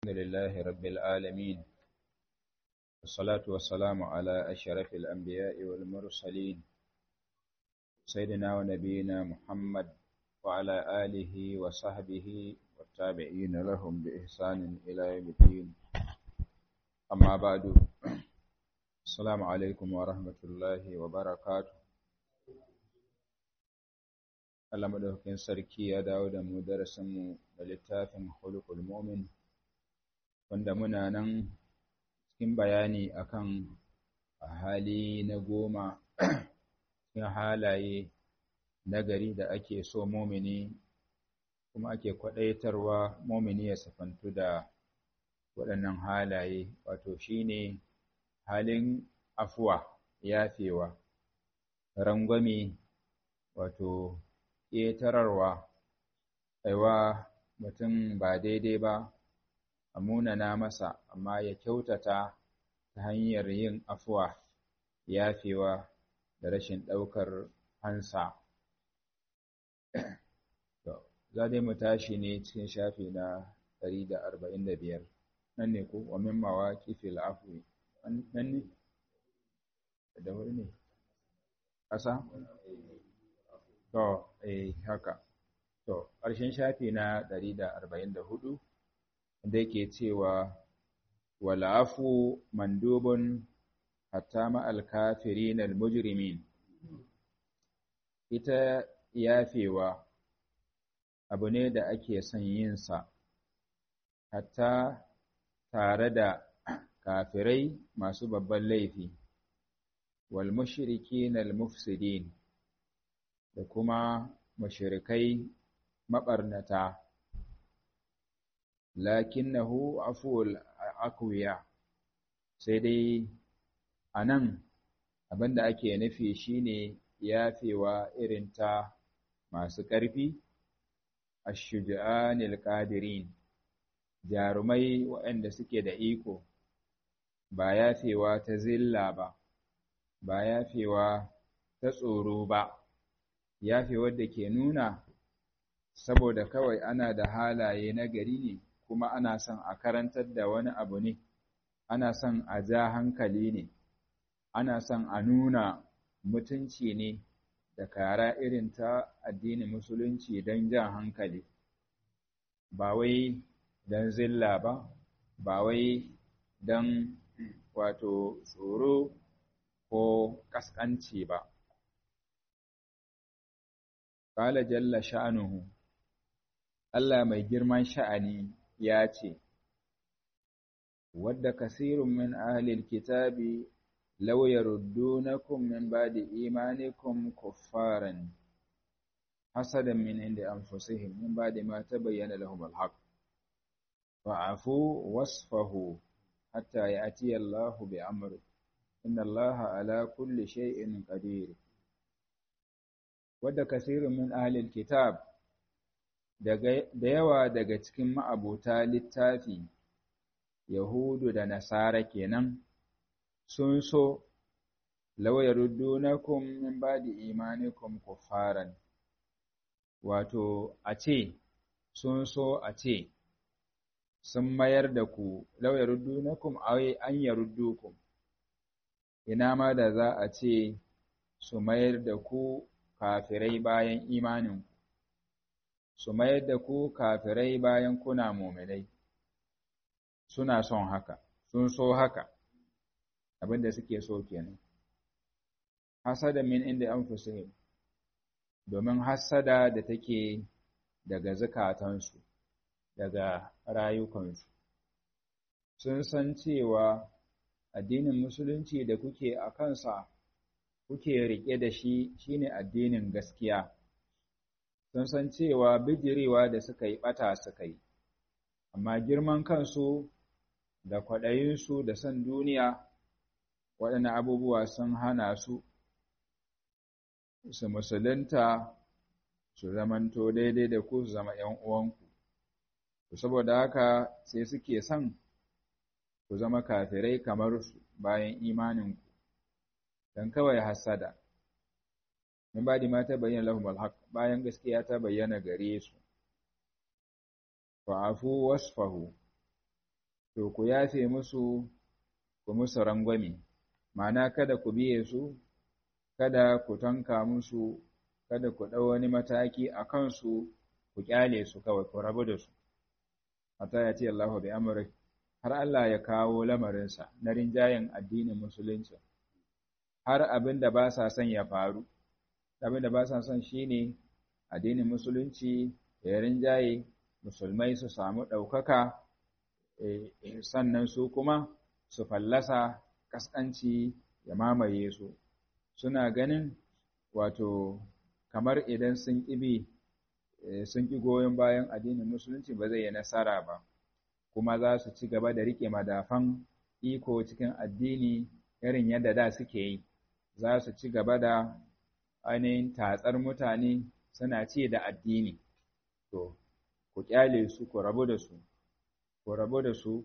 الحمد لله رب العالمين والصلاة والسلام على أشرف الأنبياء والمرسلين سيدنا ونبينا محمد وعلى آله وصحبه والتابعين لهم بإحسان إلى يوم الدين أما بعد السلام عليكم ورحمة الله وبركاته Allah madaukakin sarki ya dawo da mu darasinmu da littafin Khuluqul Mu'min wanda muna nan cikin bayani akan hali na goma cikin halaye nagari da ake so mumini kuma ake kwadaitarwa mumini ya safantu da waɗannan halaye wato shine halin afuwa yafewa rangwame wato ƙetararwa aiwa mutum ba daidai ba a munana masa amma ya kyautata ta hanyar yin afuwa yafewa da rashin ɗaukar hansa za dai mu tashi ne cikin shafi na 145 nan ne ko wa min mawaqifil afwi nan ne da wuri ne ƙasa To, eh, haka. To, ƙarshen shafi na ɗari da arba'in da hudu, da yake cewa, Wala'afu mandubun hatta ma'al kafirin al-mujrimin. Ita yafewa abu ne da ake son yinsa, hatta tare da kafirai masu babban laifi, wal mushrikin al-mufsidin. da kuma mashirikai maɓarnata, lakinnahu afuwal akwiya sai dai a nan abinda ake nufi shine yafewa irin ta masu ƙarfi, ashuja'anil qadirin jarumai waɗanda suke da iko, ba yafewa ta zilla ba, ba yafewa ta tsoro ba. yafe wadda ke nuna saboda kawai ana da halaye na gari ne kuma ana son a karantar da wani abu ne ana son a ja hankali ne ana son a nuna mutunci ne da kara irin ta addinin musulunci don jan hankali ba wai don zilla ba ba wai don wato tsoro ko ƙasƙanci ba Kala jalla sha'anuhu, Allah mai girman sha'ani ya ce, Wadda kasirun min ahlil kitabi law yaruddunakum min ba'di imanikum kuffaran hasadan min indi anfusihim min ba'di ma tabayyana lahum al-haq fa'afu wasfahu hatta ya'tiya Allahu bi amri inna Allaha ala kulli shay'in qadir wadda kasirin min ahlil kitab da yawa daga cikin ma'abuta littafi yahudu da nasara kenan sun so lauyar dunakum min ba'di imanikum kuffaran wato a ce sun so a ce sun mayar da ku lauyar dunakum ai an yaruddukum ina ma da za a ce su mayar da ku kafirai bayan imaninku, su mayar da ku kafirai bayan kuna muminai, suna son haka, sun so haka, abinda suke so kenan. Hasada min inda an domin hasada da take daga zukatansu, daga rayukansu. Sun san cewa addinin Musulunci da kuke a kansa kuke riƙe da shi shine addinin gaskiya sun san cewa bijirewa da suka yi ɓata suka yi amma girman kansu da kwaɗayinsu da son duniya waɗannan abubuwa sun hana su su musulunta su zamanto daidai da ku su zama ‘yan uwanku saboda haka sai suke son ku zama kafirai kamar su bayan imaninku dan kawai hasada min badi ma ta bayyana lahum alhaq bayan gaskiya ta bayyana gare su fa'afu wasfahu to ku yafe musu ku musu rangwame ma'ana kada ku biye su kada ku tanka musu kada ku ɗau wani mataki a kansu ku ƙyale su kawai ku rabu da su hatta ya ce Allahu bi amri har Allah ya kawo lamarinsa na rinjayen addinin musulunci har abin da ba sa son ya faru abin da ba sa son shine addinin musulunci ya rinjaye musulmai su samu ɗaukaka sannan su kuma su fallasa ƙasƙanci ya mamaye su suna ganin wato kamar idan sun ƙibi sun ƙi goyon bayan addinin musulunci ba zai yi nasara ba kuma za su ci gaba da riƙe madafan iko cikin addini irin yadda da suke yi za su ci gaba da ainihin tatsar mutane suna ce da addini to ku ƙyale su ku rabu da su ku rabu da su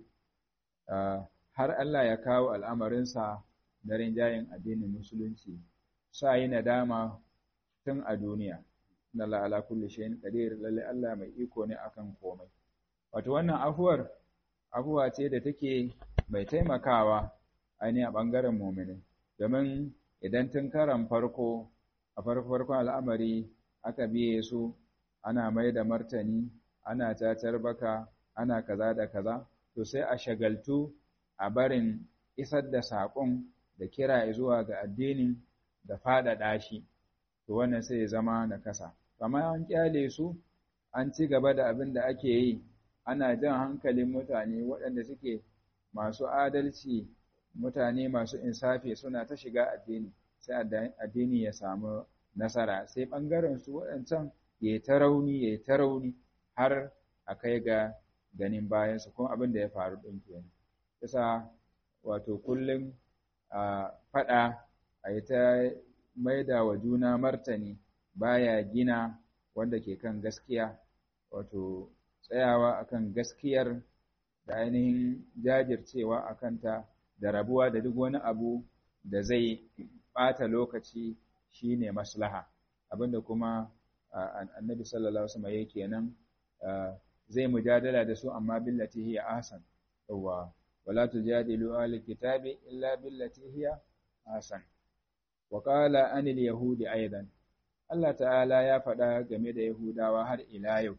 har Allah ya kawo al'amarinsa na rinjayen addinin musulunci sa yi nadama tun a duniya na la'ala kulli shayin qadir lalle Allah mai iko ne akan komai wato wannan afuwar afuwa ce da take mai taimakawa ainihin a ɓangaren mumini domin idan tun karan farko a farko farkon al'amari aka biye su ana mai da martani ana cacar baka ana kaza da kaza to sai a shagaltu a barin isar da saƙon da kira zuwa ga addinin da faɗaɗa shi to wannan sai ya zama na kasa amma an kyale su an ci gaba da abin da ake yi ana jan hankalin mutane waɗanda suke masu adalci mutane masu insafi suna ta shiga addini sai addini ya samu nasara sai ɓangaren su waɗancan ya yi ta rauni ya yi ta rauni har a kai ga ganin bayansu kuma abin da ya faru ɗin kenan yasa wato kullum a faɗa a yi ta maida wa juna martani baya gina wanda ke kan gaskiya wato tsayawa akan gaskiyar da ainihin jajircewa a kanta da rabuwa da duk wani abu da zai ɓata lokaci shine maslaha abinda kuma annabi sallallahu alaihi wasallam yake nan zai mujadala da su amma billati hiya ahsan yawa wala tujadilu ahli kitabi illa billati hiya ahsan wa qala anil yahudi aidan Allah ta'ala ya faɗa game da Yahudawa har ila yau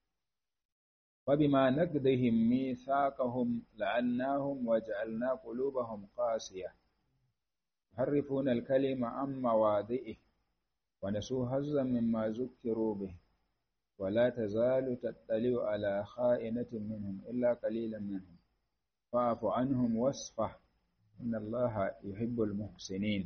wa bima naqdihim mithaqahum la'annahum wa ja'alna qulubahum qasiyah yuharrifuna al-kalima an mawadhi'i wa nasu hazzan mimma zukkiru bih ولا تزال تطلع على خائنة منهم إلا قليلا منهم فاعف عنهم واصفح إن الله يحب المحسنين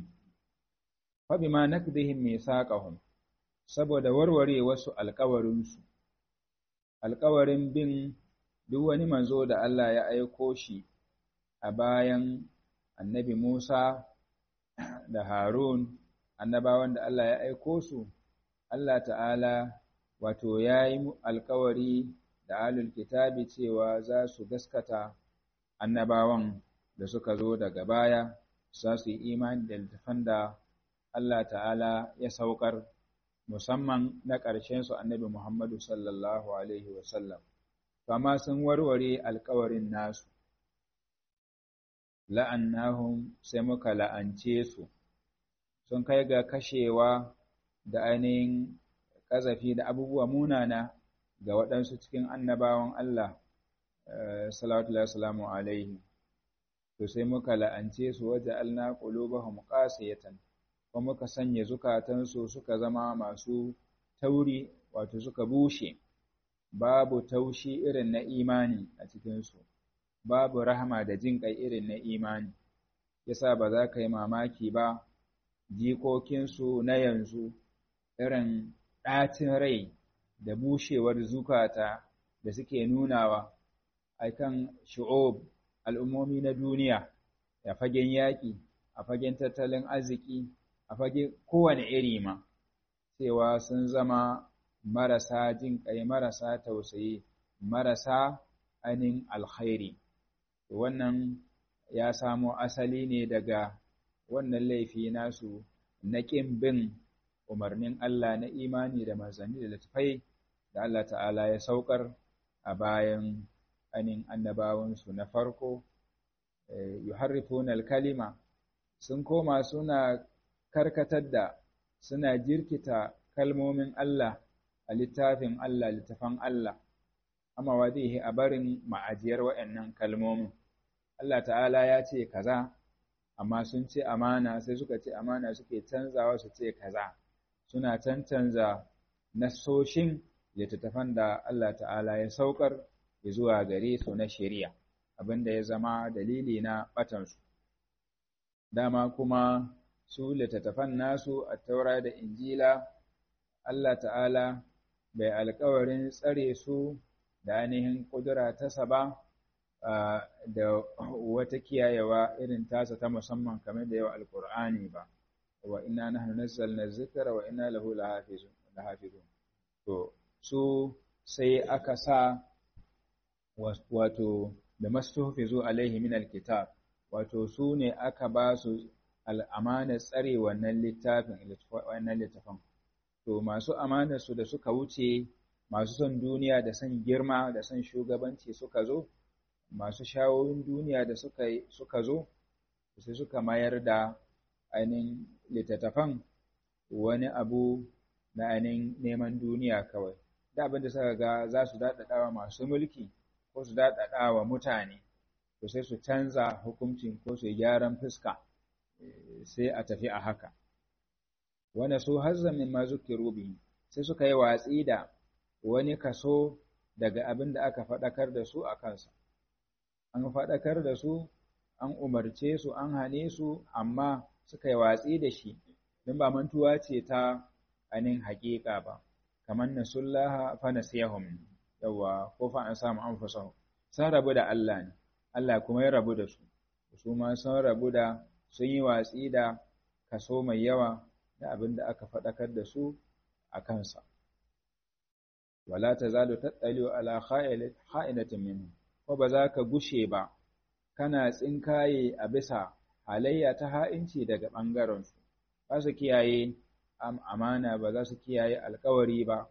فبما نكدهم ميثاقهم saboda warware wasu alkawarinsu alkawarin bin duk wani manzo da Allah ya aiko shi a bayan annabi Musa da Harun annabawan da Allah ya aiko su Allah ta'ala wato ya yi alkawari da alul kitabi cewa za su gaskata annabawan da suka zo daga baya za su yi imani da littafan da Allah ta'ala ya saukar musamman na ƙarshensu annabi Muhammadu sallallahu Alaihi wasallam, kama sun warware alkawarin nasu, la'annahum sai muka la'ance su, sun kai ga kashewa da ainihin ƙazafi da abubuwa munana ga waɗansu cikin annabawan Allah, salatu salamu alaihi, to sai muka la'ance su waje alna ƙulubahum ƙasiyatan. kuma muka sanya zukatansu suka zama masu tauri wato suka bushe babu taushi irin na imani a cikinsu babu rahama da jin ƙai irin na imani yasa ba za ka yi mamaki ba jikokinsu na yanzu irin ɗacin rai da bushewar zukata da suke nunawa a kan shu'ub al'ummomi na duniya a fagen yaƙi a fagen tattalin arziki a fage kowane iri ma cewa sun zama marasa jin ƙai marasa tausayi marasa ainihin alkhairi wannan ya samo asali ne daga wannan laifi nasu na ƙin bin umarnin Allah na imani da manzanni da littafai da Allah ta'ala ya saukar a bayan anin annabawansu na farko yuharrifuna al-kalima sun koma suna karkatar da suna jirkita kalmomin Allah a littafin Allah littafan Allah amma wadihi a barin ma'ajiyar waɗannan kalmomin Allah ta'ala ya ce kaza amma sun ce amana sai suka ce amana suke canzawa su ce kaza suna cancanza nasoshin littattafan da Allah ta'ala ya saukar zuwa gare su na shari'a abinda ya zama dalili na batansu dama kuma su littattafan nasu a taura da injila Allah ta'ala bai alkawarin tsare su da ainihin ƙudura tasa ba da wata kiyayewa irin tasa ta musamman kamar da yau alkur'ani ba wa ina nahnu nazzalna dhikra wa inna lahu lahafizun to su sai aka sa wato da mastuhfizu alaihi min alkitab wato su ne aka ba su al'amanar tsare wannan littafin wannan littafin to masu amanar su da suka wuce masu son duniya da son girma da son shugabanci suka zo masu shawoyin duniya da suka suka zo sai suka mayar da ainihin littattafan wani abu na ainihin neman duniya kawai da abin da suka ga za su daɗaɗawa masu mulki ko su daɗaɗawa mutane to sai su canza hukuncin ko su gyaran fuska sai a tafi a haka wanda su hazzan min ma zukiru bihi sai suka yi watsi da wani kaso daga abin da aka faɗakar da su a kansa an faɗakar da su an umarce su an hane su amma suka yi watsi da shi don ba mantuwa ce ta anin haƙiƙa ba kamar nasullaha fa nasiyahum yawa ko fa an samu anfusahum sun rabu da Allah ne Allah kuma ya rabu da su su ma sun rabu da sun yi watsi da kaso mai yawa da abin da aka faɗakar da su a kansa wala tazalu tattaliu ala kha'inatin minhum ko ba za ka gushe ba kana tsinkaye a bisa halayya ta ha'inci daga ɓangarensu ba su kiyaye amana ba za su kiyaye alkawari ba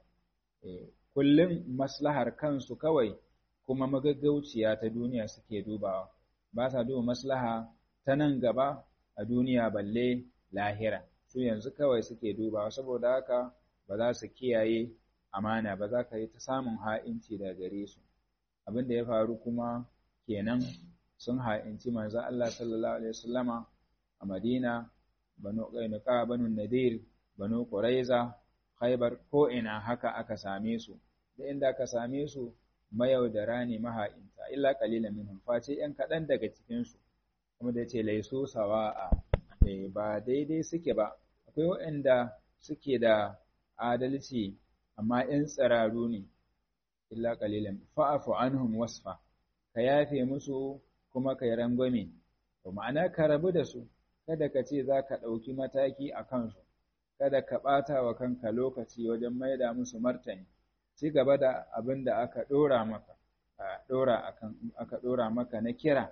kullum maslahar kansu kawai kuma magaggauciya ta duniya suke dubawa ba sa duba maslaha ta nan gaba a duniya balle lahira su yanzu kawai suke dubawa saboda haka ba za su kiyaye amana ba za ka yi ta samun ha'inci daga gare su abin da ya faru kuma kenan sun ha'inci manzo Allah sallallahu alaihi wasallama a Madina banu Qainuqa banu Nadir banu Quraiza Khaybar ko ina haka aka same su da inda aka same su mayaudara ne maha'inta illa qalilan minhum face yan kaɗan daga cikin su kuma da yace laisu sawa'a eh ba daidai suke ba akwai waɗanda suke da adalci amma yan tsiraru ne illa qalilan fa'fu anhum wasfa ka yafe musu kuma ka yi rangwame to ma'ana ka rabu da su kada ka ce za ka ɗauki mataki a kansu kada ka ɓata wa kanka lokaci wajen maida musu martani ci gaba da abin da aka ɗora maka ɗora aka ɗora maka na kira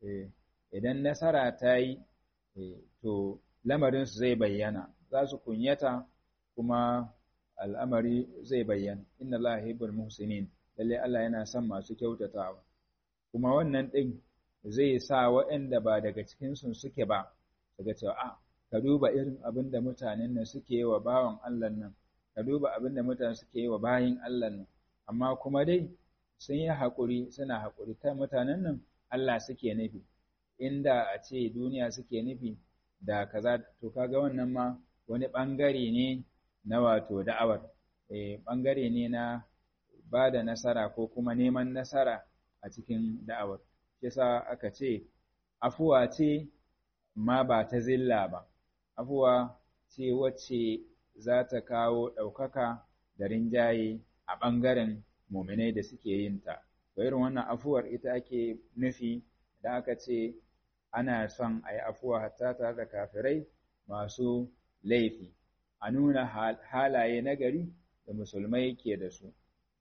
idan nasara ta yi to lamarinsu zai bayyana za su kunyata kuma al'amari zai bayyana inna Allah yuhibbul muhsinin lalle Allah yana son masu kyautatawa kuma wannan ɗin zai sa waɗanda ba daga cikinsu suke ba daga cewa a ka duba irin abin da mutanen nan suke yi wa bawan Allah nan ka duba abin da mutane suke yi wa bayin Allah nan amma kuma dai sun yi haƙuri suna haƙuri kan mutanen nan Allah suke nufi inda a ce duniya suke nufi da kaza to kaga wannan ma wani ɓangare ne na wato da'awar eh ɓangare ne na ba da nasara ko kuma neman nasara a cikin da'awar yasa aka ce afuwa ce ma ba ta zilla ba afuwa ce wacce za ta kawo ɗaukaka da rinjaye a ɓangaren muminai da suke yin ta to irin wannan afuwar ita ake nufi da aka ce ana son a yi afuwa hatta tare da kafirai masu laifi a nuna halaye nagari da musulmai ke da su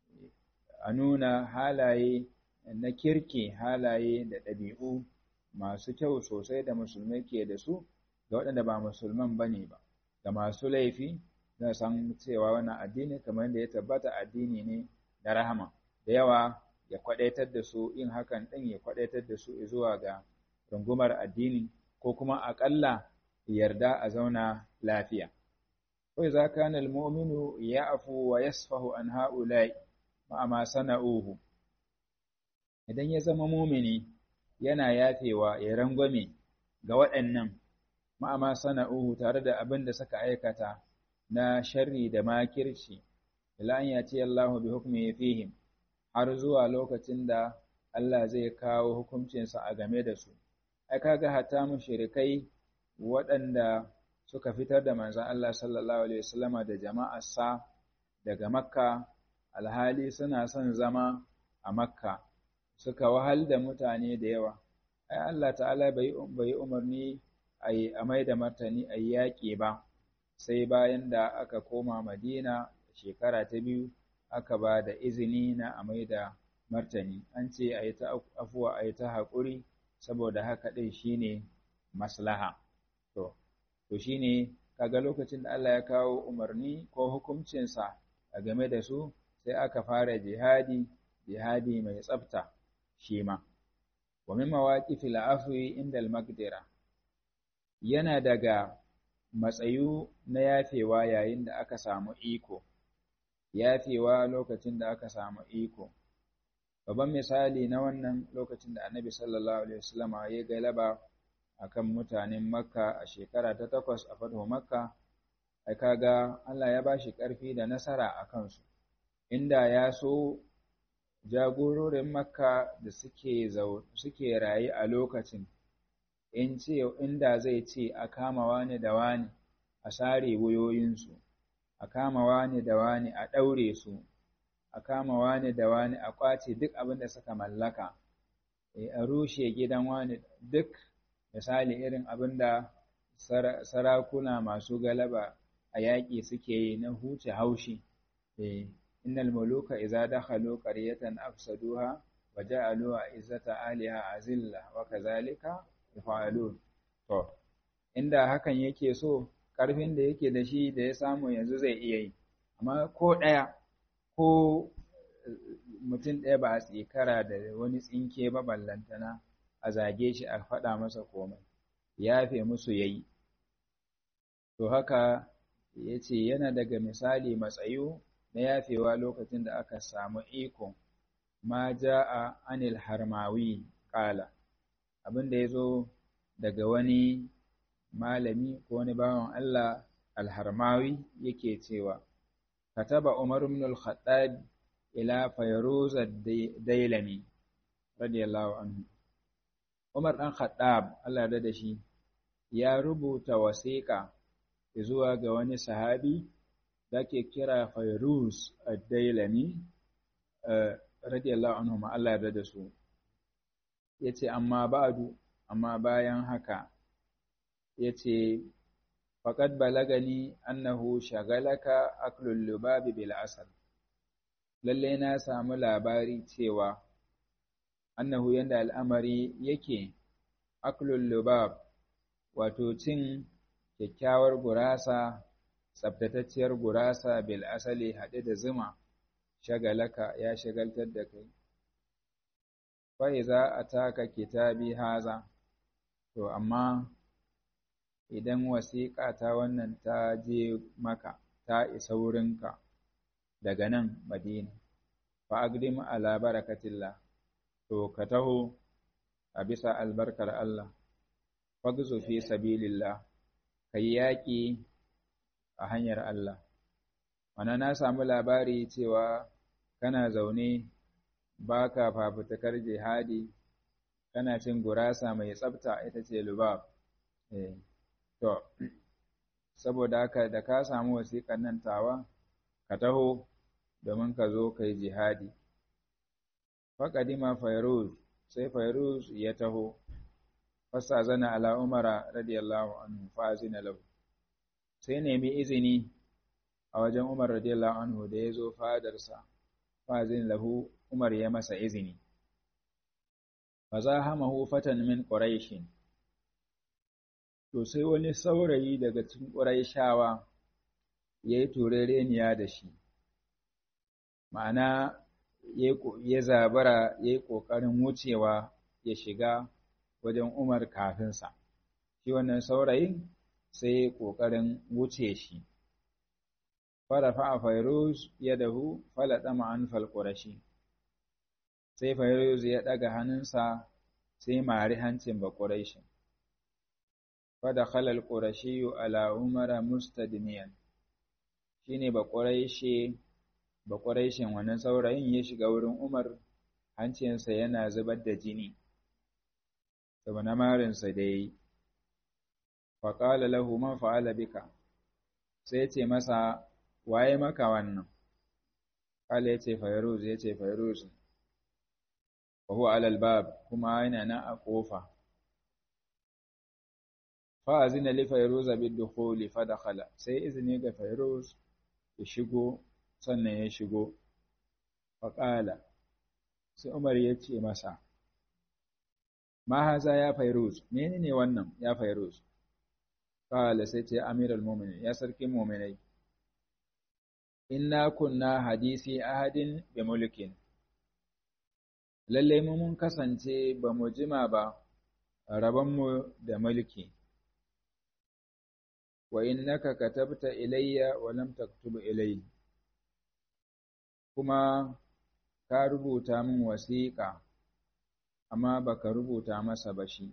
a nuna halaye na kirki halaye da ɗabi'u masu kyau sosai da musulmai ke da su ga waɗanda ba musulman ba ne ba ga masu laifi na san cewa wannan addini kamar da ya tabbata addini ne na rahama da yawa ya kwadaitar da su in hakan ɗin ya kwadaitar da su zuwa ga rungumar addini ko kuma aƙalla yarda a zauna lafiya. Wai za ka na almominu ya afu wa yasfahu an ha'ulai ma'ama sana'uhu. Idan ya zama mumini yana yafewa ya rangwame ga waɗannan ma'ama sana'uhu tare da abin da suka aikata na sharri da makirci, ila an yace Allah bi hukmi fihim har zuwa lokacin da Allah zai kawo hukuncinsa a game da su. Ai kaga hatta mushrikai waɗanda suka fitar da manzon Allah sallallahu alaihi wasallama da jama'arsa daga Makka alhali suna son zama a Makka suka wahal da mutane da yawa. Ai Allah ta'ala bai bai umarni ai a mai da martani a yaƙi ba sai bayan da aka koma Madina shekara ta biyu aka ba da izini na a mai da martani an ce a yi ta afuwa a yi ta haƙuri saboda haka ɗin shine maslaha to to shine kaga lokacin da Allah ya kawo umarni ko hukuncinsa a game da su sai aka fara jihadi jihadi mai tsafta shi ma wa min mawaqifil afwi inda al-maqdira yana daga matsayu na yafewa yayin da aka samu iko yafewa lokacin da aka samu iko babban misali na wannan lokacin da annabi sallallahu alaihi wasallam ya galaba akan mutanen makka a shekara ta takwas a fatuhu makka ai kaga Allah ya bashi ƙarfi da nasara a kansu inda ya so jagororin makka da suke suke raye a lokacin in ce inda zai ce a kama wani da wani a sare wuyoyinsu a kama wani da wani a ɗaure su a kama wani da wani a ƙwace duk abin da suka mallaka a rushe gidan wani duk misali irin abin da sarakuna masu galaba a yaƙi suke yi na huce haushi innal muluka idza dakhalu qaryatan afsaduha wa ja'alu izzata aliha azilla wa kazalika yaf'alun to inda hakan yake so ƙarfin da yake da shi da ya samu yanzu zai iya yi amma ko ɗaya ko mutum ɗaya ba a tsikara da wani tsinke ba ballantana a zage shi a faɗa masa komai yafe musu yayi to haka ya ce yana daga misali matsayu na yafewa lokacin da aka samu iko ma ja'a anil harmawi ƙala abin da ya zo daga wani malami ko wani bawan Allah alharmawi yake cewa kataba Umar ibn al-Khattab ila Fayruz ad-Dailami radiyallahu anhu Umar dan Khattab Allah ya da shi ya rubuta wasiƙa zuwa ga wani sahabi da ke kira Fayruz ad-Dailami radiyallahu anhu ma Allah ya da su yace amma ba'du amma bayan haka ya ce faƙad balagani annahu shagalaka aklul lubabi bil asal lalle na samu labari cewa annahu yanda al'amari yake aklul lubab wato cin kyakkyawar gurasa tsabtatacciyar gurasa bil asali haɗe da zuma shagalaka ya shagaltar da kai fa'iza a taka kitabi haza to amma idan wasiƙa ta wannan ta je maka ta isa wurinka daga nan madina fa agdim ala barakatillah to ka taho a bisa albarkar Allah fagzu fi sabilillah kai yaƙi a hanyar Allah wana na samu labari cewa kana zaune baka fafutukar jihadi kana cin gurasa mai tsafta ita ce lubab eh To, saboda haka da ka samu wasiƙar nan tawa, ka taho domin ka zo ka yi jihadi. Faƙadima Fairuz, sai Fairuz ya taho, fasa zana ala Umara radiyallahu anhu fa'azina lahu. Sai nemi izini a wajen Umar radiyallahu anhu da ya zo fadarsa, fa'azin lahu Umar ya masa izini. Fa za hamahu fatan min Quraishin. to sai wani saurayi daga cikin ƙuraishawa ya yi turereniya da shi ma'ana ya zabara ya yi ƙoƙarin wucewa ya shiga wajen Umar kafinsa. Shi wannan saurayin sai ya yi ƙoƙarin wuce shi. Farafa a Fairuz ya dahu falaɗa ma'an falƙurashi. Sai Fairuz ya ɗaga hannunsa sai mari hancin baƙurashi. Fada khalal ƙurashi ala Umara mustadimiyan. Shi ne baƙurashi baƙwaraishin wannan saurayin ya shiga wurin Umar hancinsa yana zubar da jini, saboda marinsa da ya yi. Faƙala lahu man fa'ala bika, sai ce masa, waye maka wannan? Ƙala ya ce Fairuz, ya ce Fairuz, wa huwa alal bab kuma yana nan a ƙofa. Fa'azina li Fairuz abin dukhuli fa dakhala sai izini ga Fairuz ya shigo sannan ya shigo faƙala sai umar ya ce masa ma haza ya fairuz mene ne wannan ya fairuz ƙala sai ce amiral mumini ya sarki muminai inna kunna hadisi ahadin bi mulkin lallai mu mun kasance ba mu jima ba rabonmu da mulki wa innaka katabta ilayya wa lam taktub ilayya kuma ka rubuta min wasiƙa, amma baka rubuta masa ba shi.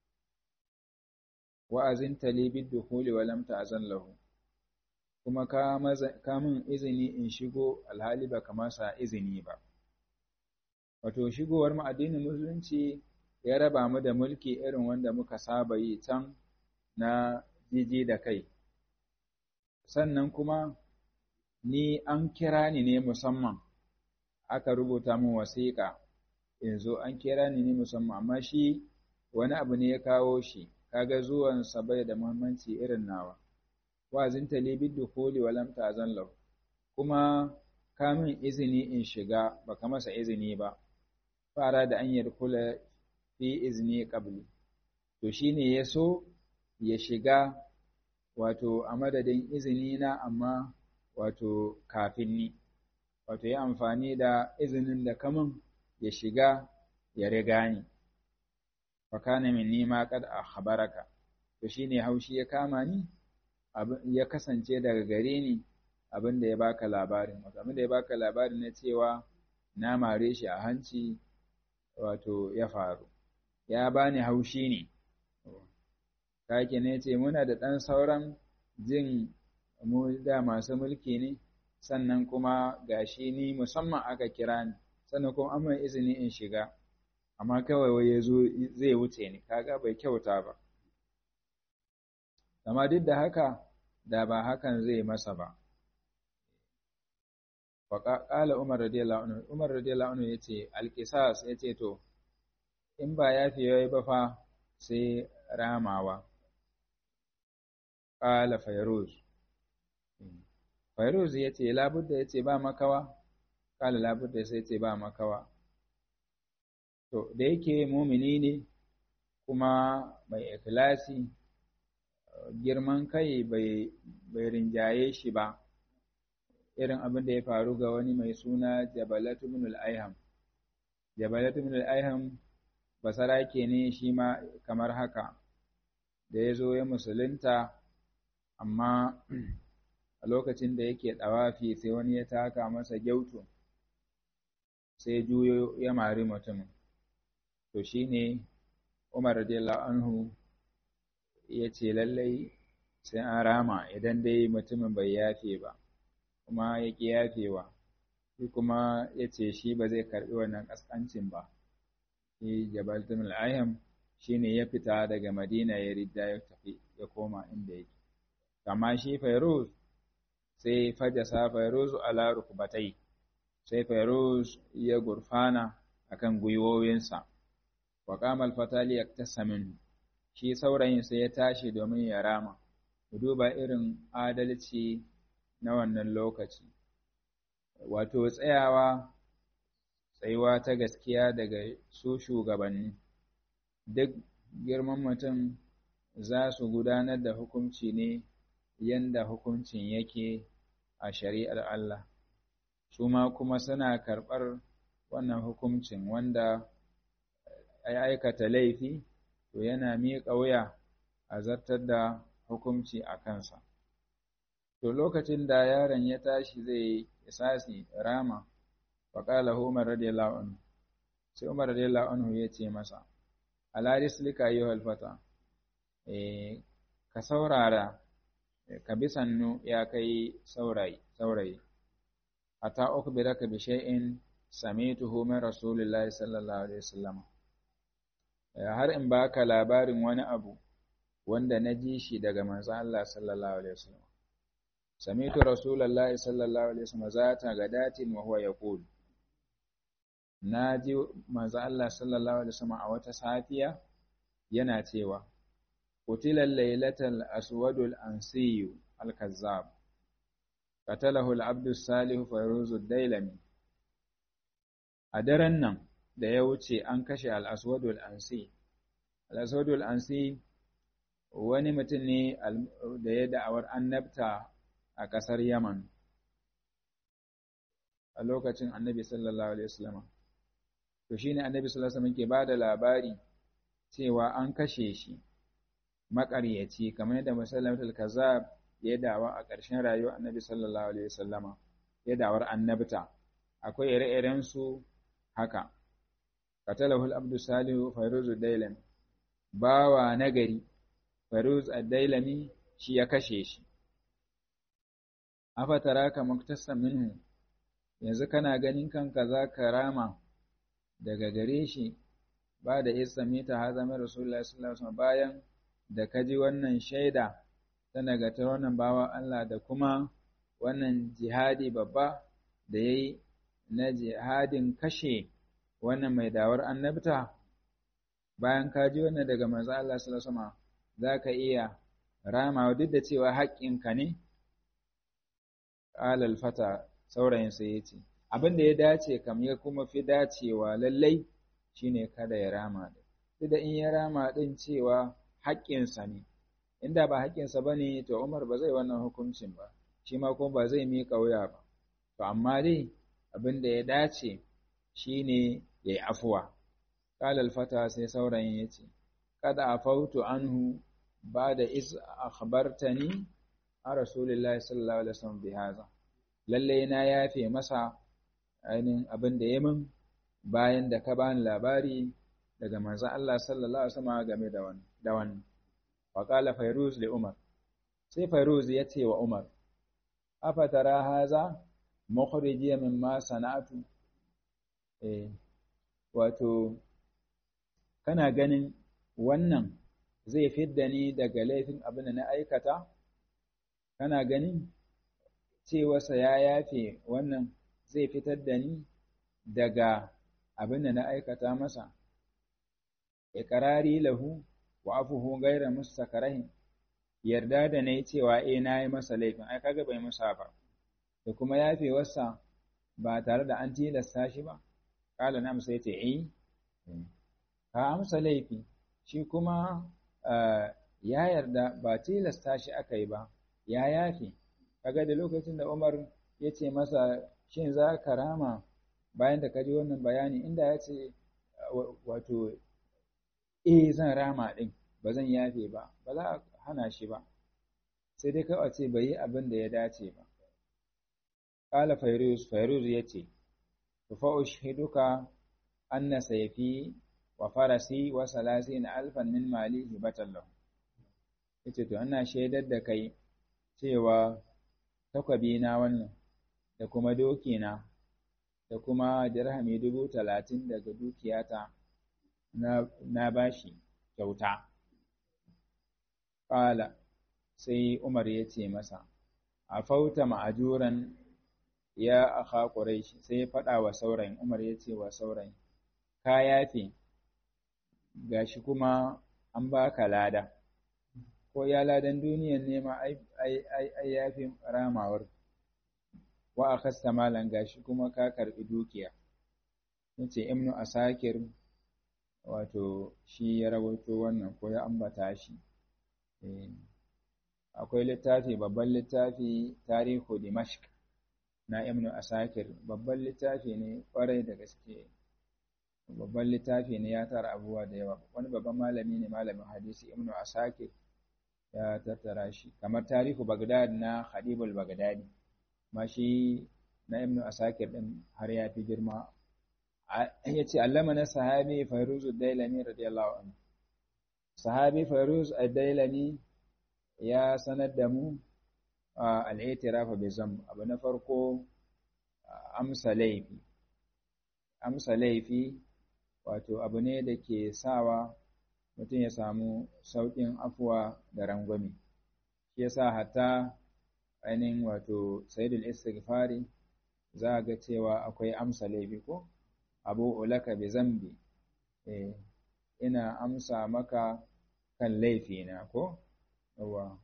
Wa'azin talibin dukuli wa lamta azan lahu, kuma ka min izini in shigo alhali baka masa izini ba. Wato, shigowar mu addinin Musulunci ya raba mu da mulki irin wanda muka saba yi can na jiji da kai. Sannan kuma, ni an kira ni ne musamman aka rubuta min wasiƙa yanzu an kira ni ne musamman amma shi wani abu ne ya kawo shi kaga zuwan sa bai da muhimmanci irin nawa wazin talibid dukhuli wa lam ta'zan lahu kuma ka min izini in shiga baka masa izini ba fara da an yadkhula fi izni qabli to shine yaso ya shiga wato a madadin izini na amma wato kafin ni wato ya amfani da izinin da kamun ya shiga ya riga ni fakana min nima kad akhbaraka to shine haushi ya kama ni ya kasance daga gare ni abin da ya baka labarin wato abin da ya baka labarin na cewa na mare shi a hanci wato ya faru ya bani haushi ne kake ne ce muna da ɗan sauran jin mu da masu mulki ne sannan kuma gashi ni musamman aka kira ni sannan kuma an mai izini in shiga amma kawai wai ya zo zai wuce ni kaga bai kyauta ba amma duk da haka da ba hakan zai masa ba faƙaƙala umar radiyallahu anhu umar radiyallahu anhu yace alqisas yace to in ba yafi yayi ba fa sai ramawa qala fayruz fayruz yace labudda yace ba makawa qala labudda sai yace ba makawa to da yake mumini ne kuma mai ikhlasi girman kai bai rinjaye shi ba irin abin da ya faru ga wani mai suna jabalatu ibn al-ayham jabalatu ibn al-ayham basarake ne shi ma kamar haka da ya zo ya musulunta amma a lokacin da yake ɗawafi sai wani ya taka masa gyautu sai juyo ya mari mutumin to shine umar radiyallahu anhu ya ce lallai sai an rama idan dai mutumin bai yafe ba kuma ya ƙi yafewa shi kuma ya ce shi ba zai karɓi wannan ƙasƙancin ba shi jabal tumul ayham shi ne ya fita daga madina ya ridda ya tafi ya koma inda yake amma shi fairuz sai fajasa fairuz ala rukbatai sai fairuz ya gurfana akan gwiwowinsa wa qamal fatali yaktasamin shi saurayin sai ya tashi domin ya rama duba irin adalci na wannan lokaci wato tsayawa tsayuwa ta gaskiya daga su shugabanni duk girman mutum za su gudanar da hukunci ne yanda hukuncin yake a shari'ar Allah su ma kuma suna karɓar wannan hukuncin wanda ya aikata laifi to yana miƙa wuya a zartar da hukunci a kansa to lokacin da yaron ya tashi zai isasi rama faƙala umar radiyallahu anhu sai umar radiyallahu anhu ya ce masa ala rislika ayyuhal fata eh ka saurara ka bi sannu ya kai saurayi saurayi ata ukhbiraka bi shay'in samituhu min rasulillahi sallallahu alaihi wasallam har in baka labarin wani abu wanda na ji shi daga manzo Allah sallallahu alaihi wasallam samitu rasulullahi sallallahu alaihi wasallam zata gadatin wa huwa yaqul na ji manzo Allah sallallahu alaihi wasallam a wata safiya yana cewa qutila laylatal aswadul ansiyu al-kazzab qatalahu al-abdu salih fayruz ad-dailami a daren nan da ya wuce an kashe al-aswadul ansi al-aswadul ansi wani mutum ne da ya da'awar annabta a ƙasar Yaman a lokacin annabi sallallahu alaihi wasallam to shine annabi sallallahu alaihi wasallam ke bada labari cewa an kashe shi maƙaryaci kamar yadda musallamatul kazzab ya dawa a ƙarshen rayuwar annabi sallallahu alaihi wasallama ya dawar annabta akwai ire-iren su haka qatalahu al-abdu salihu fayruz ad-dailam bawa nagari fayruz ad-dailami shi ya kashe shi afataraka muktasan minhu yanzu kana ganin kanka za ka rama daga gare shi ba da islamita ha zama rasulullah sallallahu alaihi bayan da ka ji wannan shaida ta nagatar wannan bawa Allah da kuma wannan jihadi babba da ya yi na jihadin kashe wannan mai dawar annabta bayan ka ji wannan daga manzo Allah sallallahu alaihi za ka iya ramawa duk da cewa haƙƙinka ne alal fata saurayin sai ya ce abin da ya dace kam ya kuma fi dacewa lallai shine kada ya rama din duk da in ya rama din cewa haƙƙinsa ne inda ba haƙƙinsa ba ne to Umar ba zai wannan hukuncin ba shi ma kuma ba zai miƙa wuya ba to amma dai abin da ya dace shine ya yi afuwa qala al-fata sai saurayin ya ce kada afautu anhu ba da is akhbartani a rasulillahi sallallahu alaihi wasallam bi hadha lalle na yafe masa ainihin abin da ya min bayan da ka bani labari daga manzon Allah sallallahu alaihi wasallam game da wannan da wannan wa qala fayruz li umar sai fayruz ya ce wa umar afa tara haza mukhrijiya mimma sana'atu eh wato kana ganin wannan zai fidda ni daga laifin abin da na aikata kana ganin cewarsa ya yafe wannan zai fitar da ni daga abin da na aikata masa iqrari lahu wa afuhu ghayra mustakarahin yarda da nayi cewa eh nayi masa laifin ai kaga bai musa ba da kuma yafewarsa ba tare da an tilasta shi ba kala na musa yace eh ka amsa laifi shi kuma ya yarda ba tilasta shi aka yi ba ya yafe kaga da lokacin da Umar ya ce masa shin za ka rama bayan da ka ji wannan bayani inda ya ce wato eh zan rama din ba zan yafe ba ba za a hana shi ba sai dai kawai ce bai yi abin da ya dace ba qala fayruz fayruz yace fa ushhiduka anna sayfi wa farasi wa salasina alfan min mali hibatan lahu yace to ina shaidar da kai cewa takwabi na wannan da kuma doki na da kuma dirhami dubu talatin daga dukiyata na, na bashi kyauta ƙala sai umar ya ce masa a fauta ma'ajuran ya aka ƙuraishi sai ya faɗa wa saurayin umar ya ce wa saurayin ka yafe gashi kuma an baka lada ko ya ladan duniyan nema ai yafi ramawar wa akhasta malan gashi kuma ka karbi dukiya yace ibnu asakir wato shi ya rawaito wannan ko ya ambata shi akwai littafi babban littafi tarihu dimashq na ibnu asakir babban littafi ne kwarai da gaske babban littafi ne ya tara abubuwa da yawa wani babban malami ne malamin hadisi ibnu asakir ya tattara shi kamar tarihu bagdad na khadibul bagdadi ma shi na ibnu asakir din har ya fi girma ya ce allama na sahabi fairuz dailami radiyallahu anhu sahabi fairuz dailami ya sanar da mu al'itirafa bi zam abu na farko amsa laifi amsa laifi wato abu ne da ke sawa mutum ya samu sauƙin afuwa da rangwame shi yasa hatta ainihin wato sayyidul istighfari za ga cewa akwai amsa laifi ko abu ulaka bi zambi eh ina amsa maka kan laifina ko yawa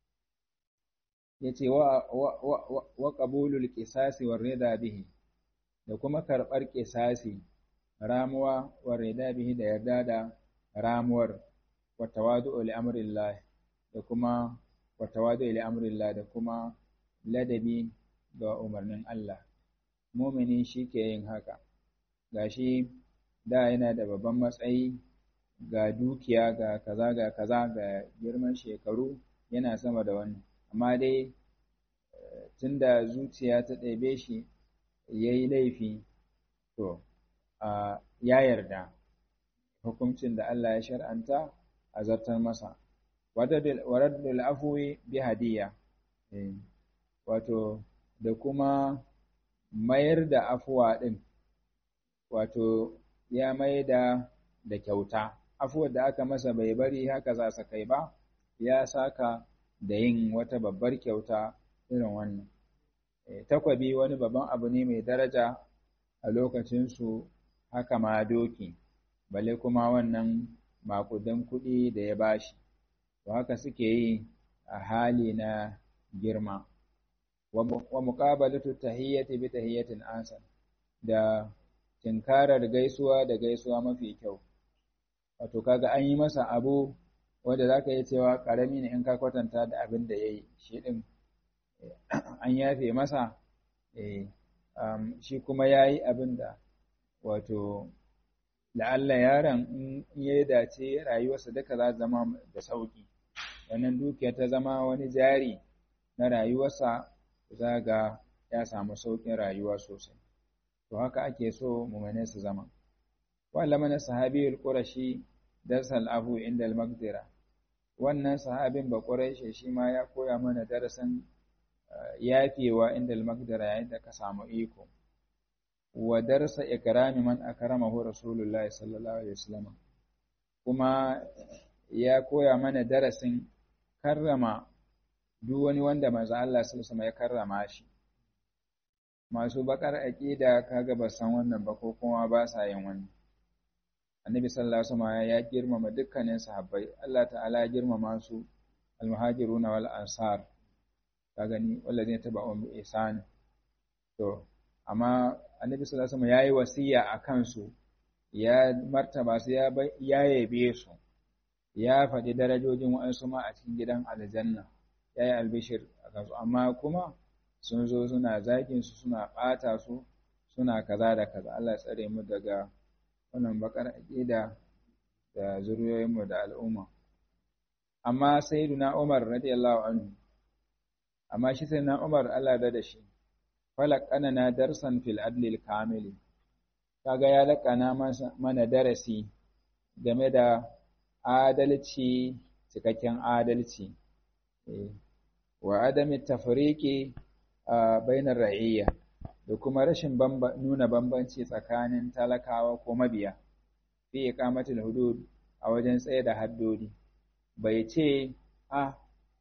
yace wa wa wa qabulul qisasi war rida bihi da kuma karbar qisasi ramuwa war rida bihi da yarda da ramuwar wa tawadu'u li amrillah da kuma wa tawadu'u li amrillah da kuma ladabi ga umarnin Allah mumini ke yin haka gashi da yana da babban matsayi ga dukiya ga kaza ga kaza ga girman shekaru yana sama da wani amma dai tunda zuciya ta ɗebe shi ya yi laifi to ya yarda hukuncin da Allah ya shar'anta a zartar masa waraddul afwi bi hadiya wato da kuma mayar da afuwa ɗin wato ya mai da da kyauta afuwar da aka masa bai bari haka za su kai ba ya saka da yin wata babbar kyauta irin wannan takwabi wani babban abu ne mai daraja a lokacinsu haka ma doki bale kuma wannan makudan kuɗi da ya bashi to haka suke yi a hali na girma wa muqabalatu tahiyyati bi tahiyyatin asan da tinkarar gaisuwa da gaisuwa mafi kyau wato kaga an yi masa abu wanda zaka yi cewa karami ne in ka kwatanta da abin da yayi shi din an yafe masa eh shi kuma yayi abin da wato la'alla yaron in ya dace rayuwarsa duka za zama da sauki wannan dukiya ta zama wani jari na rayuwarsa za ga ya samu sauƙin rayuwa sosai to haka ake so mumane su zama wala mana sahabiyul qurashi darsal abu inda al-maqdira wannan sahabin ba quraishi shi ma ya koya mana darasin yafewa inda al-maqdira yayin da ka samu iko wa darsa ikrami man akramahu rasulullahi sallallahu alaihi wasallam kuma ya koya mana darasin karrama duk wani wanda manzo Allah sallallahu alaihi ya karrama shi masu bakar aqida kaga ba san wannan ba ko kuma ba sa yin wannan annabi sallallahu alaihi wasallam ya girmama dukkanin sahabbai Allah ta'ala ya girmama su almuhajirun wal ansar ka gani wallazina tabauhum bi ihsan to amma annabi sallallahu alaihi wasallam yayi wasiya akan su ya martaba su ya yabe su ya faɗi darajojin wa'ansu ma a cikin gidan aljanna ya yi albishir a kansu amma kuma sun zo suna zagin su suna ɓata su suna kaza da kaza Allah ya tsare mu daga wannan bakar aƙida da zuriyoyinmu da al'umma amma sayyiduna Umar radiyallahu anhu amma shi sayyiduna Umar Allah da da shi falaqana na darsan fil adlil kamili kaga ya laƙana mana darasi game da adalci cikakken adalci wa adami tafriqi bainar ra'iyya da kuma rashin nuna bambanci tsakanin talakawa ko mabiya fi iqamatul hudud a wajen tsaye da haddodi bai ce a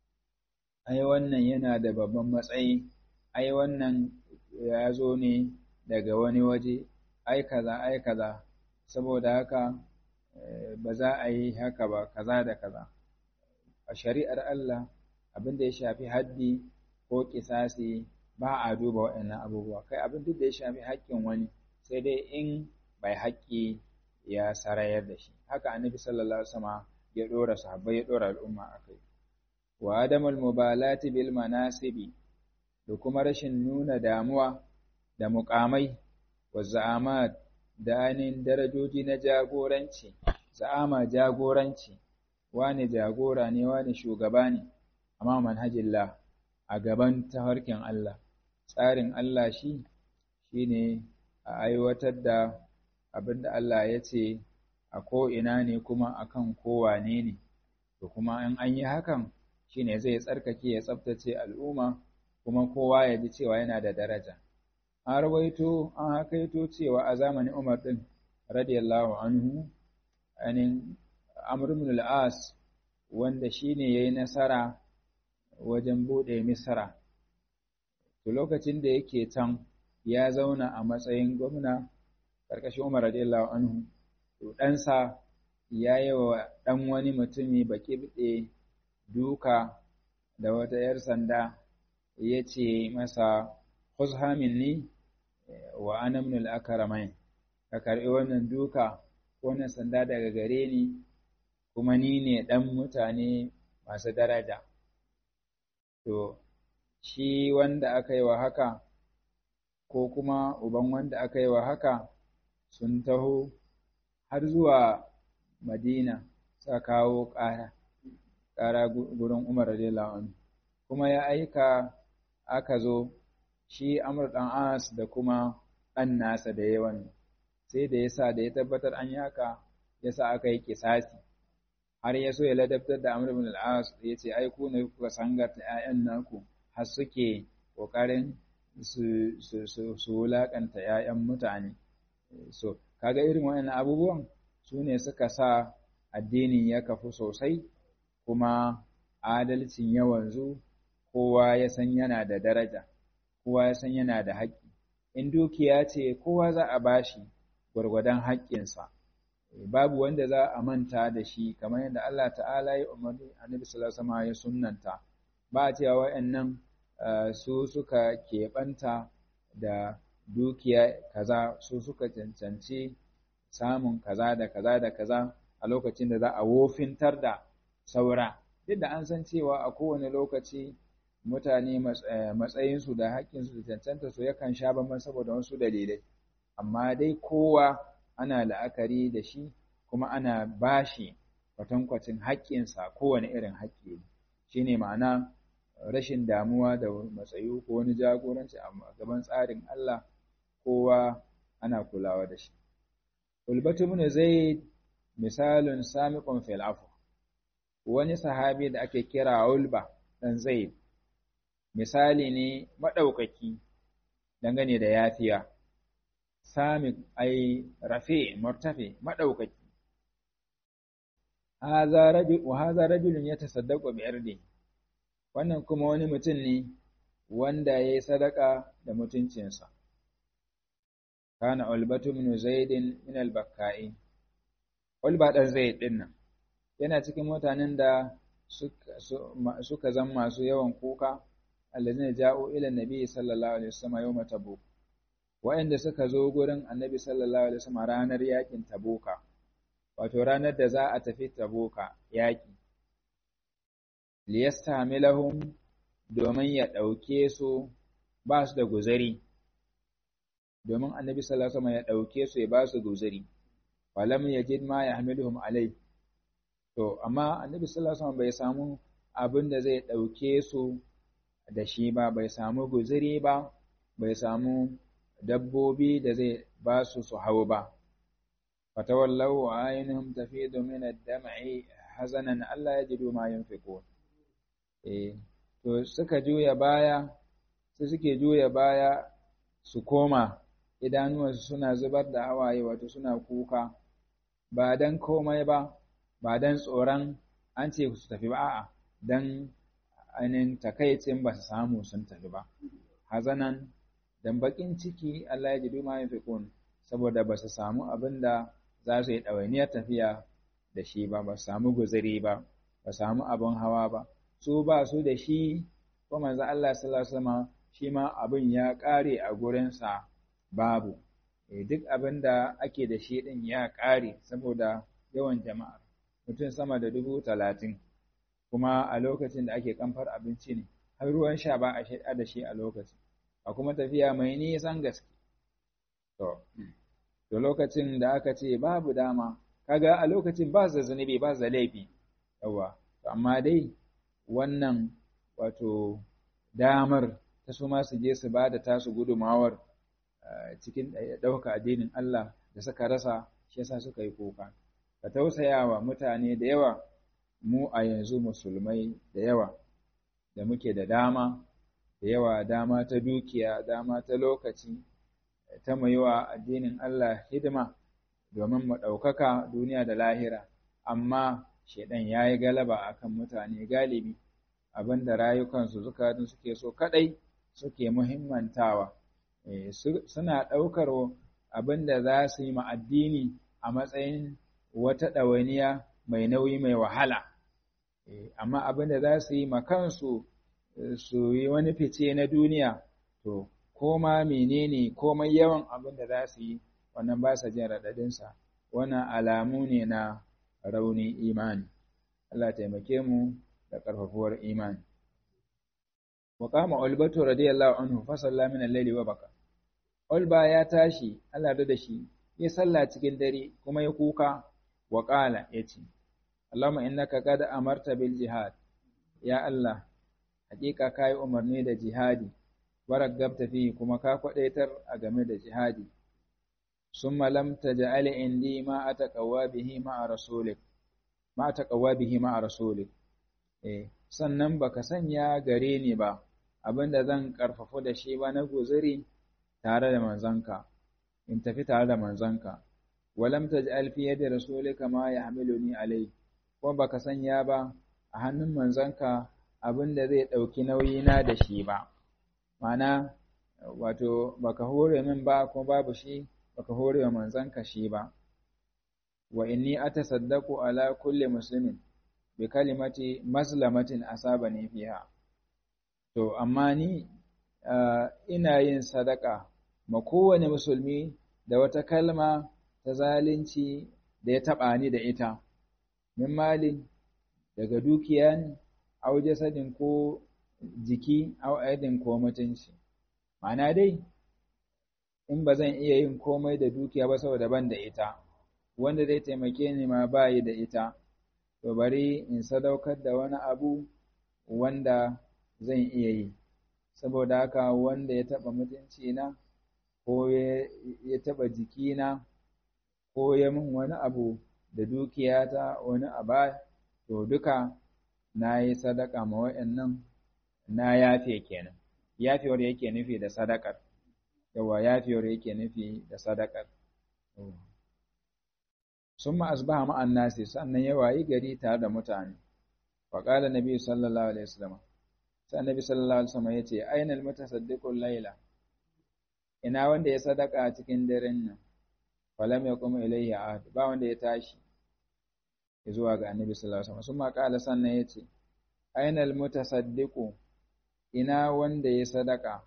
ai wannan yana da babban matsayi ai wannan ya zo ne daga wani waje ai kaza ai kaza saboda haka ba za a yi haka ba kaza da kaza a shari'ar Allah abin da ya shafi haddi ko kisasi ba a duba waɗannan abubuwa kai abin duk da ya shafi haƙƙin wani sai dai in bai haƙƙi ya sarayar da shi haka annabi sallallahu alaihi wasallam ya dora sahabbai ya dora al'umma akai wa adamul mubalati bil manasibi da kuma rashin nuna damuwa da muƙamai wa za'amat da ainihin darajoji na jagoranci za'ama jagoranci wane jagora ne wane shugaba ne amma manhajillah a gaban tafarkin Allah tsarin Allah shi shine a aiwatar da abin da Allah ya ce a ko'ina ne kuma akan kowane ne to kuma in an yi hakan shine zai tsarkake ya tsabtace al'umma kuma kowa ya ji cewa yana da daraja an rawaito an hakaito cewa a zamanin Umar din radiyallahu anhu anin Amr ibn al-As wanda shine yayi nasara wajen bude Misra to lokacin da yake can ya zauna a matsayin gwamna karkashin Umar radiyallahu anhu to ɗansa ya yi wa ɗan wani mutumi baki bide duka da wata ‘yar sanda ya ce masa khuzha minni wa ana min al-akramain ka karbi wannan duka wannan sanda daga gare ni kuma ni ne dan mutane masu daraja to shi wanda aka yi wa haka ko kuma uban wanda aka yi wa haka sun taho har zuwa madina sa kawo ƙara ƙara gurin umar radiyallahu anhu kuma ya aika aka zo shi Amr ɗan As da kuma ɗan nasa da yawan sai da yasa da ya tabbatar an yi haka yasa aka yi kisasi har ya so ya ladabtar da Amr ibn al-As ya ce ai ku ne kuka sangarta ƴaƴan naku har suke kokarin su su su, su wulakanta ƴaƴan mutane so kaga irin waɗannan abubuwan su ne suka sa addinin ya kafu sosai kuma adalcin ya wanzu kowa ya san yana da daraja kowa ya san yana da haƙƙi in dukiya ce kowa za a bashi gwargwadon haƙƙinsa babu wanda za a manta da shi kamar yadda Allah ta'ala ya umarni annabi sallallahu alaihi wasallam ya sunnanta ba a cewa wayannan su suka keɓanta da dukiya kaza su suka cancanci samun kaza da kaza da kaza a lokacin da za a wofintar da saura duk da an san cewa a kowane lokaci mutane matsayinsu da haƙƙinsu da cancanta su yakan sha bamban saboda wasu dalilai amma dai kowa ana la'akari da shi kuma ana bashi kwatankwacin haƙƙinsa kowane irin haƙƙi shi ne ma'ana rashin damuwa da matsayi ko wani jagoranci a gaban tsarin Allah kowa ana kulawa da shi. Ulbatu ibn Zaid misalin samiqun fil afu wani sahabi da ake kira Ulba dan Zaid misali ne maɗaukaki dangane da yafiya, sami ai rafe, murtafe, maɗaukaki. Wa haza rajulun ya tasaddaƙo biyar ne, wannan kuma wani mutum ne wanda ya yi sadaka da mutuncinsa. Kana Ulbatu min Zaidin min al-Bakka'i. Ulba ɗan Zaid ɗin nan, yana cikin mutanen da suka zama masu yawan kuka allazina ja'u ila nabi sallallahu alaihi wasallam yawm tabuk wa'anda suka zo gurin annabi sallallahu alaihi wasallam ranar yakin tabuka wato ranar da za a tafi tabuka yaki liyastamilahum domin ya dauke su ba su da guzari domin annabi sallallahu alaihi wasallam ya dauke su ya ba su guzari falam yajid ma yahmiluhum alai to amma annabi sallallahu alaihi wasallam bai samu abin da zai dauke su da shi ba bai samu guziri ba bai samu dabbobi da zai ba su su hau ba fatawallahu ainihin tafidu min ad-dam'i hazanan Allah yajidu ma yunfiqun eh to suka juya baya su suke juya baya su koma idanuwansu suna zubar da hawaye wato suna kuka ba dan komai ba ba dan tsoron an ce su tafi ba a'a dan ainihin takaicin ba su samu sun tafi ba hazanan dan bakin ciki Allah ya jidu ma yafiqun saboda ba su samu abin da za su yi ɗawainiyar tafiya da shi ba ba su samu guzuri ba ba samu abin hawa ba su ba su da shi ko manzo Allah sallallahu alaihi wasallam shi ma abin ya ƙare a gurinsa babu duk abin da ake da shi din ya ƙare saboda yawan jama'a mutum sama da dubu talatin kuma a lokacin da ake kamfar abinci ne har ruwan sha ba a shaida da shi a lokacin a kuma tafiya mai nisan gaske to to lokacin da aka ce babu dama kaga a lokacin ba su zunubi ba su laifi yawa amma dai wannan wato damar ta su ma su je su ba da tasu gudumawar cikin ɗauka addinin Allah da suka rasa shi yasa suka yi kuka ka tausaya wa mutane da yawa mu a yanzu musulmai da yawa da muke da dama da yawa dama ta dukiya dama ta lokaci ta mai wa addinin Allah hidima domin mu ɗaukaka duniya da lahira amma shaidan ya yi galaba akan mutane galibi abinda rayukansu zukatun suke so kadai suke muhimmantawa suna ɗaukar abinda za su yi ma addini a matsayin wata ɗawainiya mai nauyi mai wahala amma abinda za su yi ma kansu su yi wani fice na duniya to koma menene komai yawan abinda za su yi wannan ba sa jin raɗaɗinsa wannan alamu ne na raunin imani Allah taimake mu da ƙarfafuwar imani wa qama ulbatu radiyallahu anhu fa salla min al-layli wa baka ulba ya tashi Allah da shi ya salla cikin dare kuma ya kuka wa qala yace Allahumma innaka qad amarta bil jihad ya Allah hakika kai umarni da jihadi waragabta fi kuma ka kwadaitar a game da jihadi summa lam taj'al indi ma ataqawa bihi ma rasulik ma ataqawa bihi ma rasulik eh sannan baka sanya gare ni ba abinda zan karfafu da shi ba na guzuri tare da manzanka in tafi tare da manzanka walam taj'al fi yadi rasulika ma yahmiluni alai ko baka sanya ba a hannun manzanka abinda zai dauki nauyi na da shi ba mana wato baka hore min ba ko babu shi baka hore wa manzanka shi ba wa inni atasaddaqu ala kulli muslimin bi kalimati maslamatin asabani fiha to amma ni ina yin sadaka ma kowane musulmi da wata kalma ta zalunci da ya taɓa ni da ita min malin daga dukiya ne au jasadin ko jiki au aidin ko mutunci ma'ana dai in ba zan iya yin komai da dukiya ba saboda ban da ita wanda zai taimake ni ma bayi da ita to bari in sadaukar da wani abu wanda zan iya yi saboda haka wanda ya taɓa mutunci na ko ya taɓa jikina ko ya min wani abu da dukiyata wani aba to duka na yi sadaka ma wa'annan na yafe kenan yafewar yake nufi da sadakar yawa yafewar yake nufi da sadakar summa asbaha ma'an nasi sannan ya wayi gari tare da mutane wa qala nabi sallallahu alaihi wasallam sai annabi sallallahu alaihi wasallam yace aina almutasaddiqu layla ina wanda ya sadaka cikin daren nan falam yaqum ilayhi ahad ba wanda ya tashi zuwa ga annabi sallallahu alaihi wasallam summa qala sannan yace aina almutasaddiqu ina wanda ya sadaka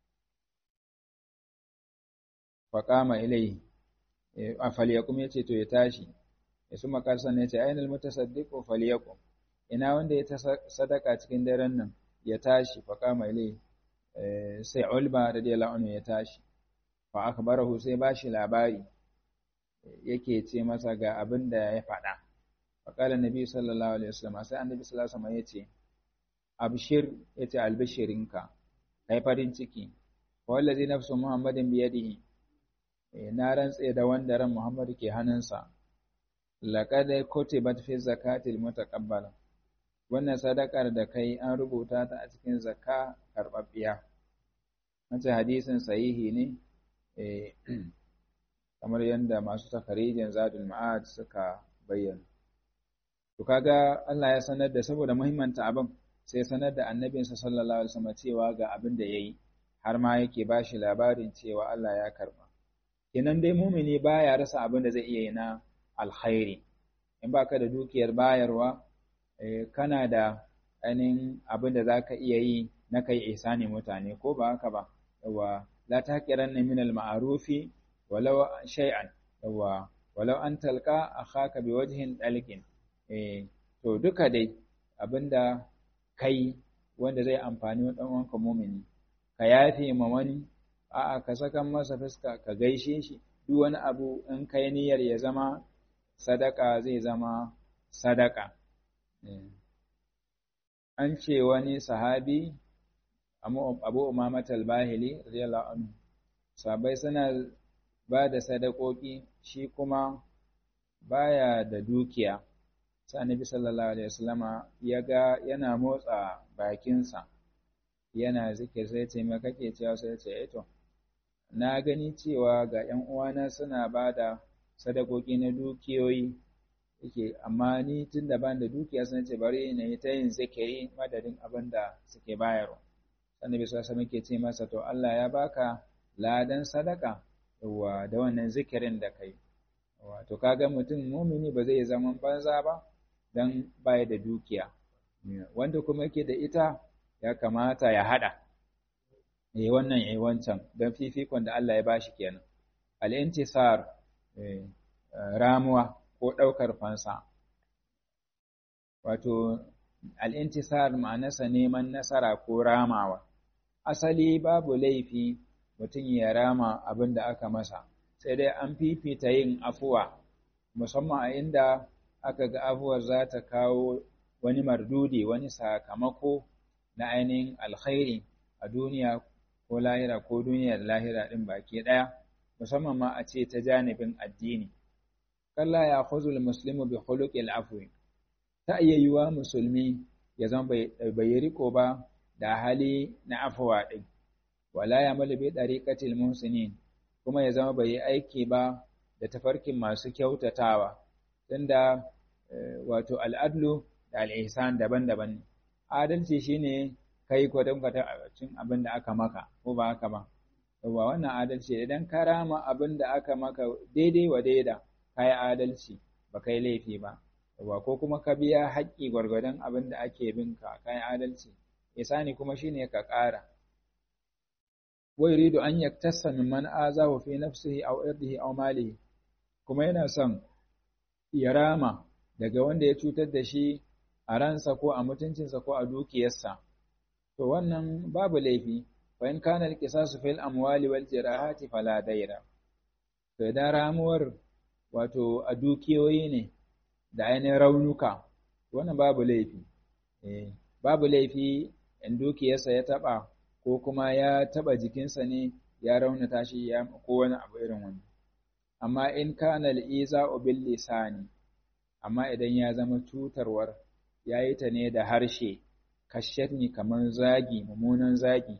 faqama ilayhi a falyakum yace to ya tashi ya summa qala sannan yace aina almutasaddiqu falyakum ina wanda ya sadaka cikin daren nan ya tashi fa kama ilai sai ulba radiyallahu anhu ya tashi fa akhbarahu sai bashi labari yake ce masa ga abin da ya faɗa fa qala nabi sallallahu alaihi wasallam sai annabi sallallahu alaihi wasallam yace abshir yace albishirinka kai farin ciki fa wallazi nafsu muhammadin bi yadihi na rantse da wanda ran muhammadu ke hannunsa laqad kutibat fi zakatil mutaqabbala wannan sadakar da kai an rubuta ta a cikin zakka karɓaɓɓiya. Wace hadisin sahihi ne, kamar yadda masu takarijin zadul ma'ad suka bayyana. To kaga Allah ya sanar da saboda muhimmanta abin sai sanar da annabinsa sallallahu alaihi wasallam cewa ga abin da yayi har ma yake ba shi labarin cewa Allah ya karba. Kenan dai mumini baya rasa abin da zai iya yi na alkhairi. In baka da dukiyar bayarwa, kana da ainihin abin da za ka iya yi na kai ihsani mutane ko ba haka ba yawa la taqiran min al ma'rufi walau shay'an yawa walau an talqa akhaka bi wajhin dalqin eh to duka dai abinda kai wanda zai amfani wa ɗan uwanka mumini ka yafe ma wani a'a ka sakan masa fuska ka gaishe shi duk wani abu in kai niyyar ya zama sadaka zai zama sadaka an ce wani sahabi abu umamat al-bahili radiyallahu anhu sabai suna ba da sadakoki shi kuma baya da dukiya sai annabi sallallahu alaihi wasallama ya ga yana motsa bakinsa yana zikir sai ce me kake cewa sai ce eh to na gani cewa ga ƴan uwana suna ba da sadakoki na dukiyoyi yake amma ni tun da ban da dukiya sun ce bari na yi ta yin zikiri madadin abin da suke bayarwa annabi sallallahu alaihi ke ce masa to Allah ya baka ladan sadaka yawa da wannan zikirin da kai wato kaga mutum mumini ba zai zama banza ba dan baya da dukiya wanda kuma yake da ita ya kamata ya hada eh wannan eh wancan dan fifikon da Allah ya bashi kenan al-intisar ramuwa ko ɗaukar fansa. Wato, al'intisar ma'anarsa neman nasara ko ramawa. Asali babu laifi mutum ya rama abin da aka masa, sai dai an fifita yin afuwa, musamman a inda aka ga afuwar za ta kawo wani mardudi, wani sakamako na ainihin alkhairi a duniya ko lahira ko duniyar lahira ɗin baki ɗaya, musamman ma a ce ta janibin addini. kalla ya khuzul muslimu bi khuluqil afwi ta iya yiwa musulmi ya zama bai riko ba da hali na afwa din wala ya mal bi dariqatil muhsinin kuma ya zama bai aiki ba da tafarkin masu kyautatawa tunda wato al'adlu da al'ihsan daban-daban adalci shine kai kwadon cin abin da aka maka ko ba haka ba yawa wannan adalci idan ka rama abin da aka maka daidai wa daida ka yi adalci ba kai laifi ba yawa ko kuma ka biya haƙƙi gwargwadon abin da ake bin ka ka yi adalci isani kuma shine ka ƙara wa yuridu an yaktassa mimman azahu fi nafsihi aw irdihi aw malihi kuma yana son ya rama daga wanda ya cutar da shi a ransa ko a mutuncinsa ko a dukiyarsa to wannan babu laifi fa in kana al-qisasu fil amwali wal jirahati fala daira to idan ramuwar wato a dukiyoyi ne da ainihin raunuka wannan babu laifi eh babu laifi in dukiyarsa ya taba ko kuma ya taba jikinsa ne ya raunata shi ya ko wani abu irin wani amma in kana al-iza'u bil lisani amma idan ya zama cutarwar yayi ta ne da harshe kashatni kamar zagi mummunan zagi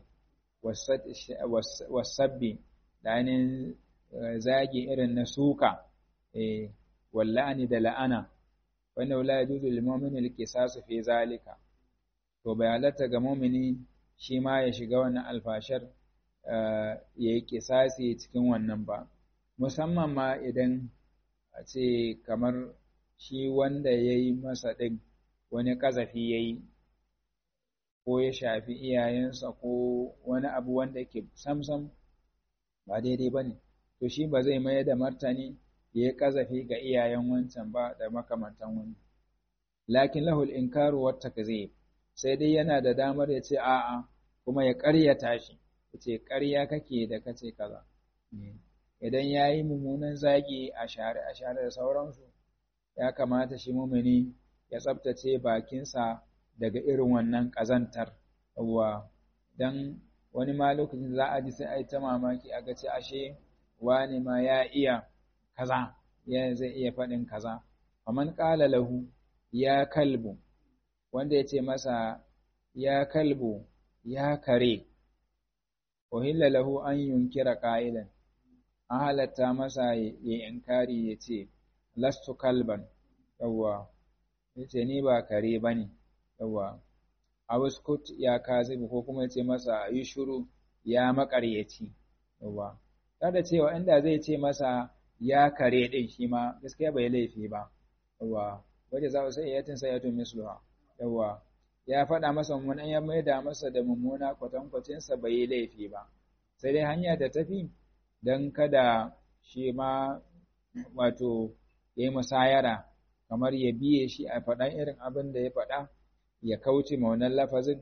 wasabbi da ainihin zagi irin na suka walla'ani da la'ana wanda la yajuzu lil mu'mini al-qisasu fi zalika to bai halatta ga mu'mini shi ma ya shiga wannan alfashar ya yi kisasi cikin wannan ba musamman ma idan a ce kamar shi wanda ya yi masa ɗin wani ƙazafi ya yi ko ya shafi iyayensa ko wani abu wanda ke samsam ba daidai ba ne to shi ba zai mayar da martani ya yi ƙazafi ga iyayen wancan ba da makamantan wani lakin lahul inkaru wa takzib sai dai yana da damar ya ce a'a kuma ya ƙaryata shi ya ce ƙarya kake da kace kaza idan ya yi mummunan zagi a share a share da sauransu ya kamata shi mumini ya tsabtace bakinsa daga irin wannan ƙazantar wa don wani ma lokacin za a ji sai a yi ta mamaki a ga ce ashe wani ma ya iya kaza ya zai iya faɗin kaza faman ƙala lahu ya kalbu wanda ya ce masa ya kalbu ya kare uhilla lahu an yunkira ƙa'ilan an halatta masa ya inkari ya ce lastu kalban yawwa ya ce ni ba kare ba ne yawwa abuskut ya kazibu ko kuma ya ce masa yi shuru ya makaryaci yawwa da cewa inda zai ce masa ya kare ɗin shi ma gaskiya bai laifi ba yawwa waje za su sai yatin sai yatun misluha yawwa ya faɗa masa mummunan ya maida masa da mummuna kwatankwacinsa bai yi laifi ba sai dai hanya da tafi don kada shi ma wato ya yi musayara kamar ya biye shi a faɗan irin abin da ya faɗa ya kauce ma wannan lafazin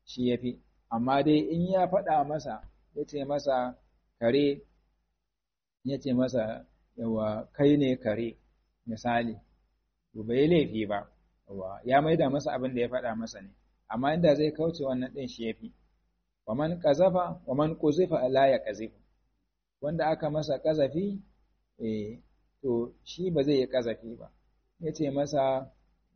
shi yafi amma dai in ya faɗa masa ya ce masa kare ya ce masa yawa kai ne kare misali to bai laifi ba yawa ya maida masa abin da ya faɗa masa ne amma inda zai kauce wannan ɗin shi yafi wa man qazafa wa man quzifa la yaqzifu wanda aka masa kazafi eh to shi ba zai yi kazafi ba yace masa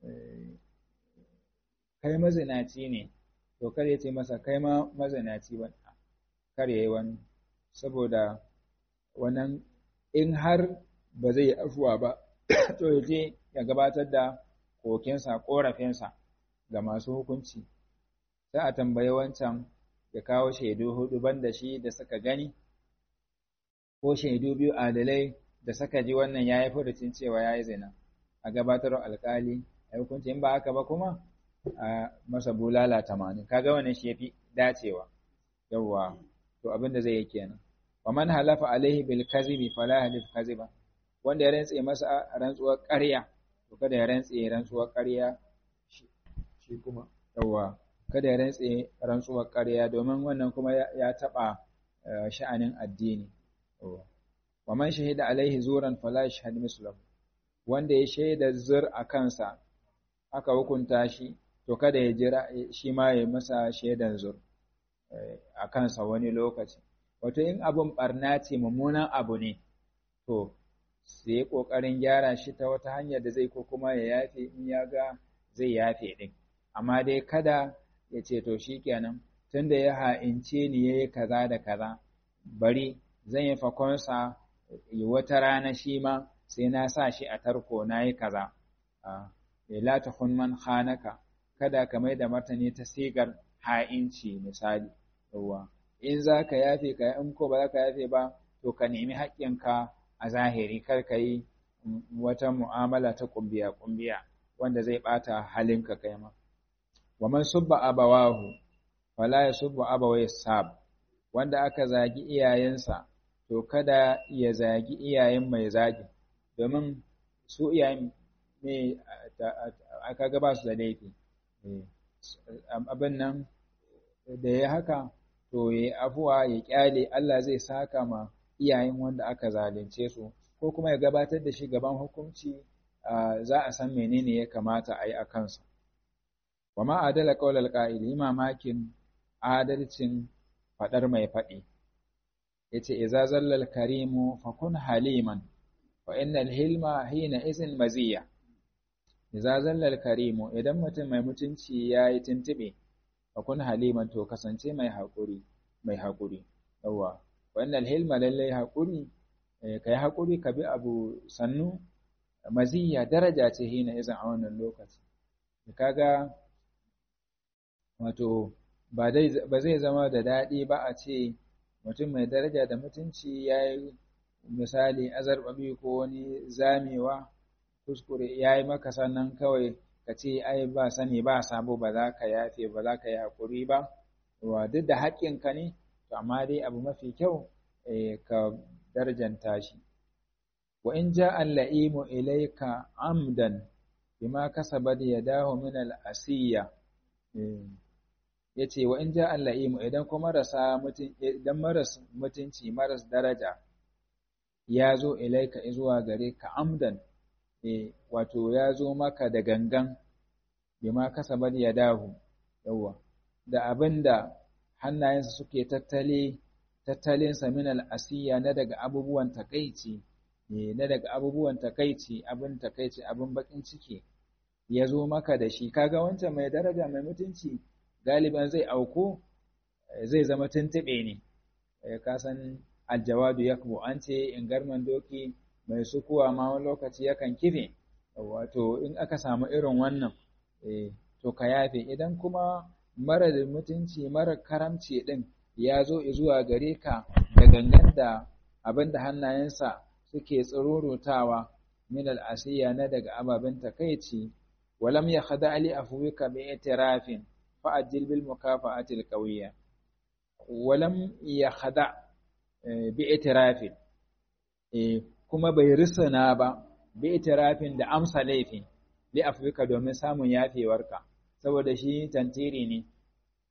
kai mazinaci ne to kar ya ce masa kai ma mazinaci ba kar ya yi wani saboda wannan in har ba zai yi afuwa ba to ya je ya gabatar da kokensa korafinsa ga masu hukunci sai a tambayi wancan ya kawo shaidu hudu banda shi da suka gani ko shaidu biyu adalai da suka ji wannan ya yi furucin cewa ya yi zina a gabatar alkali a hukunci in ba haka ba kuma a masa bulala tamanin kaga wannan shi yafi dacewa yawwa to abin da zai yi kenan wa man halafa alaihi bil kazibi fala halif kaziba wanda ya rantse masa rantsuwar ƙarya to kada ya rantse rantsuwar ƙarya shi kuma yawwa kada ya rantse rantsuwar ƙarya domin wannan kuma ya taɓa sha'anin addini wa man shahida alaihi zuran fala yashhad mislahu wanda ya shaida zur a kansa aka hukunta shi to kada ya jira shi ma ya masa shaidan zur a kansa wani lokaci wato in abun barna ce mummunan abu ne to sai ya kokarin gyara shi ta wata hanyar da zai ko kuma ya yafe in ya ga zai yafe din amma dai kada ya ce to shikenan tunda ya ha'ince ni yayi kaza da kaza bari zan yi fakonsa wata rana shi ma sai na sa shi a tarko na yi kaza la tahun man khanaka kada ka mai da martani ta sigar ha'inci misali yawa in za ka yafe ka in ko ba za ka yafe ba to ka nemi haƙƙinka a zahiri kar ka yi wata mu'amala ta kumbiya kumbiya wanda zai ɓata halinka kai ma wa man subba abawahu fala yasubbu abawai sab wanda aka zagi iyayensa to kada ya zagi iyayen mai zagi domin su iyayen me aka gaba su da laifi abin nan da ya haka to ya afuwa ya kyale Allah zai saka ma iyayen wanda aka zalunce su ko kuma ya gabatar da shi gaban hukunci za a san menene ya kamata a yi a kansa wa ma adala qaulal qa'ili mamakin adalcin fadar mai faɗi yace idza zallal karimu fakun haliman wa innal hilma hina izin maziya idza zallal karimu idan mutum mai mutunci yayi tuntube fakun haliman to kasance mai hakuri mai hakuri yawa wa innal hilma lallai hakuri kai hakuri ka bi abu sannu maziya daraja ce hina izin a wannan lokaci kaga wato ba zai zama da daɗi ba a ce mutum mai daraja da mutunci ya yi misali azarbabi ko wani zamewa kuskure ya yi maka sannan kawai ka ce ai ba sani ba sabo ba za ka yafe ba za ka yi haƙuri ba wa duk da haƙƙinka ne to amma dai abu mafi kyau ka darjanta shi wa in ja al-la'imu ilayka amdan bima kasabat yadahu min al-asiyya yace wa in ja al-la'imu idan kuma marasa mutun idan maras mutunci maras daraja ya zo ilaika zuwa gare ka amdan eh wato ya zo maka da gangan bima kasabat yadahu yawa da abinda hannayensa suke tattale tattalinsa min al-asiyya na daga abubuwan takaici na daga abubuwan takaici abin takaici abin bakin ciki ya zo maka da shi kaga wancan mai daraja mai mutunci galiban zai auko zai zama tuntube ne ka san aljawadu yakbu an ce in garman doki mai sukuwa ma wani lokaci yakan kife wato in aka samu irin wannan to ka yafe idan kuma mara mutunci mara karamci din ya zo zuwa gare ka da gangan da abin da hannayensa suke tsirurutawa min al'asiyya na daga ababen takaici walam ya khada ali afwika bi itirafin fa ajil bil mukafa'ati alqawiyya walam ya khada bi itirafin kuma bai risana ba bi itirafin da amsa laifin li afwika domin samun yafewarka saboda shi tantiri ne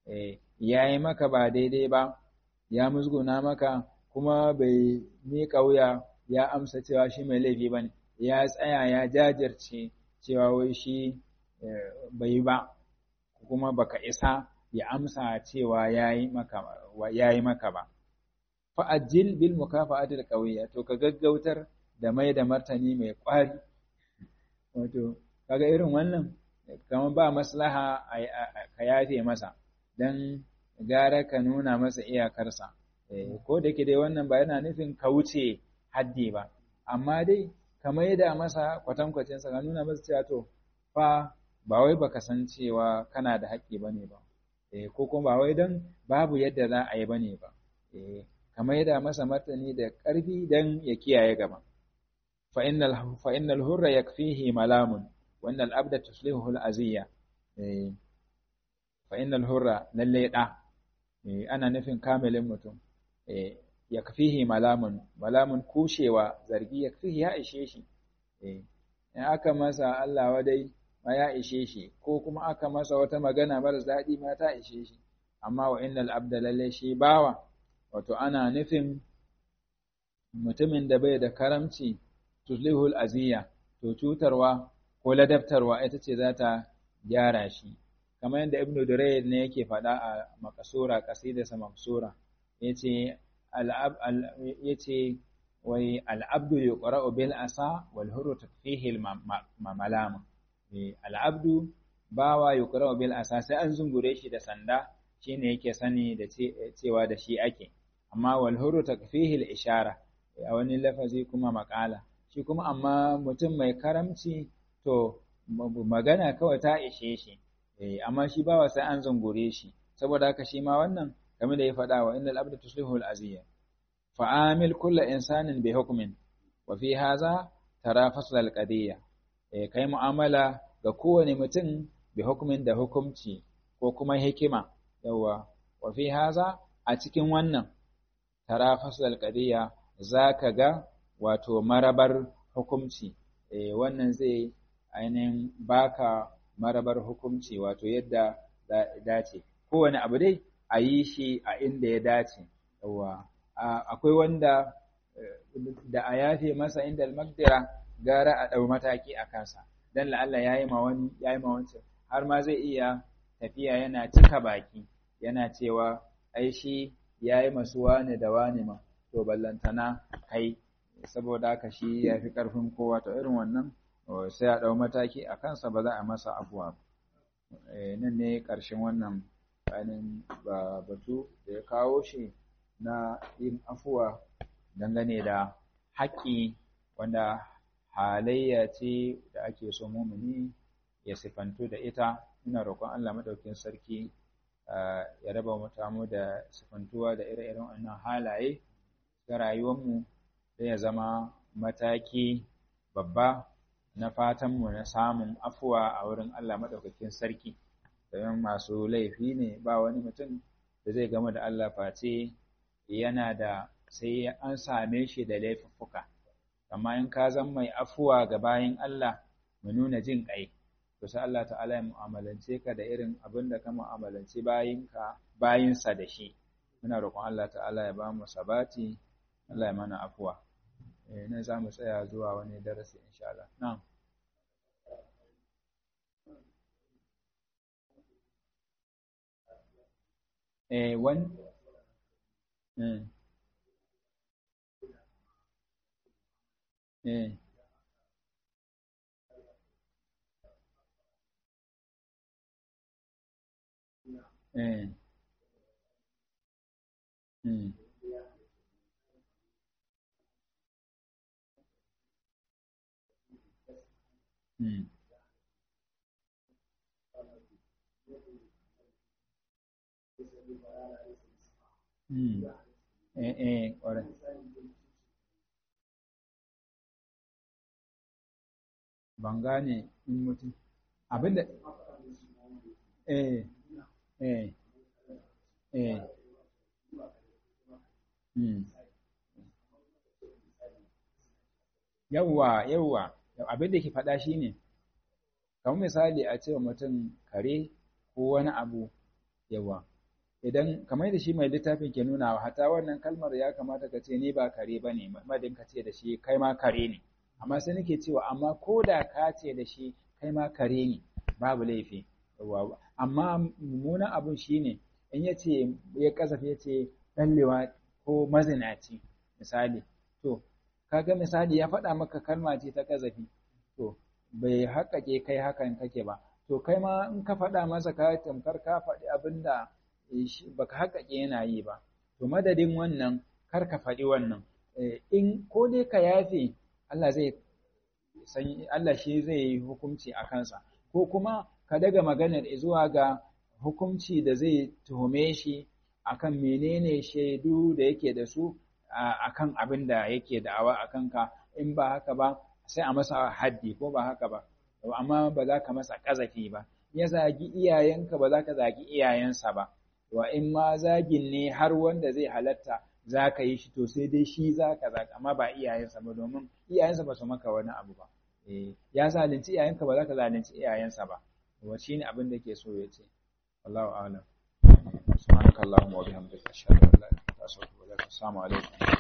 ya yi maka ba daidai ba ya musguna maka kuma bai miƙa wuya ya amsa cewa shi mai laifi ba ne ya tsaya ya jajirce cewa wai shi bai ba kuma baka isa ya amsa cewa ya yi maka ba fa'ajil bil mukafa'atil qawiyya to ka gaggautar da mai da martani mai ƙwari wato kaga irin wannan kamar ba maslaha ka yafe masa dan gara ka nuna masa iyakarsa ko da ke dai wannan ba yana nufin ka wuce haddi ba amma dai ka mai da masa kwatankwacinsa ka nuna masa cewa to fa ba wai baka san cewa kana da haƙƙi bane ba ko kuma ba wai don babu yadda za a yi bane ba ka maida masa martani da ƙarfi don ya kiyaye gaba fa innal hurra yakfihi malamun wa innal abda tuslihu al aziyya fa innal hurra lalle da ana nufin kamilin mutum yakfihi malamun malamun kushewa zargi yakfihi ya ishe shi in aka masa Allah wadai ma ya ishe shi ko kuma aka masa wata magana maras daɗi ma ta ishe shi amma wa innal abda lalle shi bawa wato ana nufin mutumin da bai da karamci tuslihul aziya to cutarwa ko ladabtarwa ita ce za ta gyara shi kamar yadda ibn Durayd ne yake faɗa a makasura qasidarsa maksura yace al'ab yace wai al'abdu yuqra'u bil asa wal hurru takfihi al malama al'abdu bawa yuqra'u bil asa sai an zungure shi da sanda shine yake sani da cewa da shi ake amma wal hurru takfihi al ishara a wani lafazi kuma makala shi kuma amma mutum mai karamci to magana kawai ta ishe shi amma shi bawa sai an zungure shi saboda haka shi ma wannan game da ya faɗa wa innal abda tuslihu al aziyya fa'amil kullu insanin bi hukmin wa fi hadha tara fasl al qadiyya kai mu'amala ga kowane mutum bi hukmin da hukumci ko kuma hikima yawa wa fi hadha a cikin wannan tara fasl al qadiyya zaka ga wato marabar hukumci wannan zai ainihin baka marabar hukumci wato yadda dace kowane abu dai a yi shi a inda ya dace yawa akwai wanda da a yafe masa inda almagdira gara a ɗau mataki a kansa dan la'alla ya yi ma wani ya yi ma wancan har ma zai iya tafiya yana cika baki yana cewa ai shi ya yi masu wane da wane ma to ballantana kai saboda haka shi ya fi ƙarfin kowa to irin wannan sai a ɗau mataki a kansa ba za a masa afuwa nan ne ƙarshen wannan ainihin batu da ya kawo shi na yin afuwa dangane da haƙƙi wanda halayya ce da ake so mumuni ya sifantu da ita ina roƙon Allah madaukin sarki ya raba mutamu da sifantuwa da ire-iren wannan halaye ga rayuwarmu da ya zama mataki babba na fatanmu na samun afuwa a wurin Allah madaukakin sarki domin masu laifi ne ba wani mutum da zai gama da Allah face yana da sai an same shi da laifuffuka amma in ka zan mai afuwa ga bayin Allah mu nuna jin ƙai to sai Allah ta'ala ya mu'amalance ka da irin abin da ka mu'amalance bayinka bayinsa da shi muna roƙon Allah ta'ala ya ba mu sabati Allah ya mana afuwa eh nan za mu tsaya zuwa wani darasi insha Allah na'am eh wani eh eh eh mm mm mm eh eh ƙwarai ban gane in mutum abinda eh eh eh mm yawwa yawwa abinda ke faɗa shine kamar misali a cewa mutum kare ko wani abu yawa idan kamar da shi mai littafin ke nuna hata wannan kalmar ya kamata ka ce ni ba kare ba ne madin ka ce da shi kai ma kare ne amma sai nake cewa amma ko da ka ce da shi kai ma kare ne babu laifi amma mummunan abun shine in ya ce ya kasafi ya ce ɗallewa ko mazinaci misali to kaga misali ya faɗa maka kalma ce ta kazafi to bai haƙaƙe kai hakan kake ba to kai ma in ka faɗa masa ka tamkar ka faɗi abin da baka haƙaƙe yana yi ba to madadin wannan kar ka faɗi wannan in ko dai ka yafe Allah zai san Allah shi zai yi hukunci a kansa ko kuma ka daga maganar zuwa ga hukunci da zai tuhume shi akan menene shaidu da yake da su akan abin da yake da'awa a kanka in ba haka ba sai a masa haddi ko ba haka ba amma ba za ka masa ƙazafi ba ya zagi iyayenka ba za ka zagi iyayensa ba wa in ma zagin ne har wanda zai halatta za ka yi shi to sai dai shi za ka zaga amma ba iyayensa ba domin iyayensa ba su maka wani abu ba ya zalunci iyayenka ba za ka zalunci iyayensa ba wa shi ne abin da ke so ya ce wallahu a'lam subhanakallahumma wa bihamdika ashhadu an la ilaha illa anta astaghfiruka wa atubu ilaik assalamu alaikum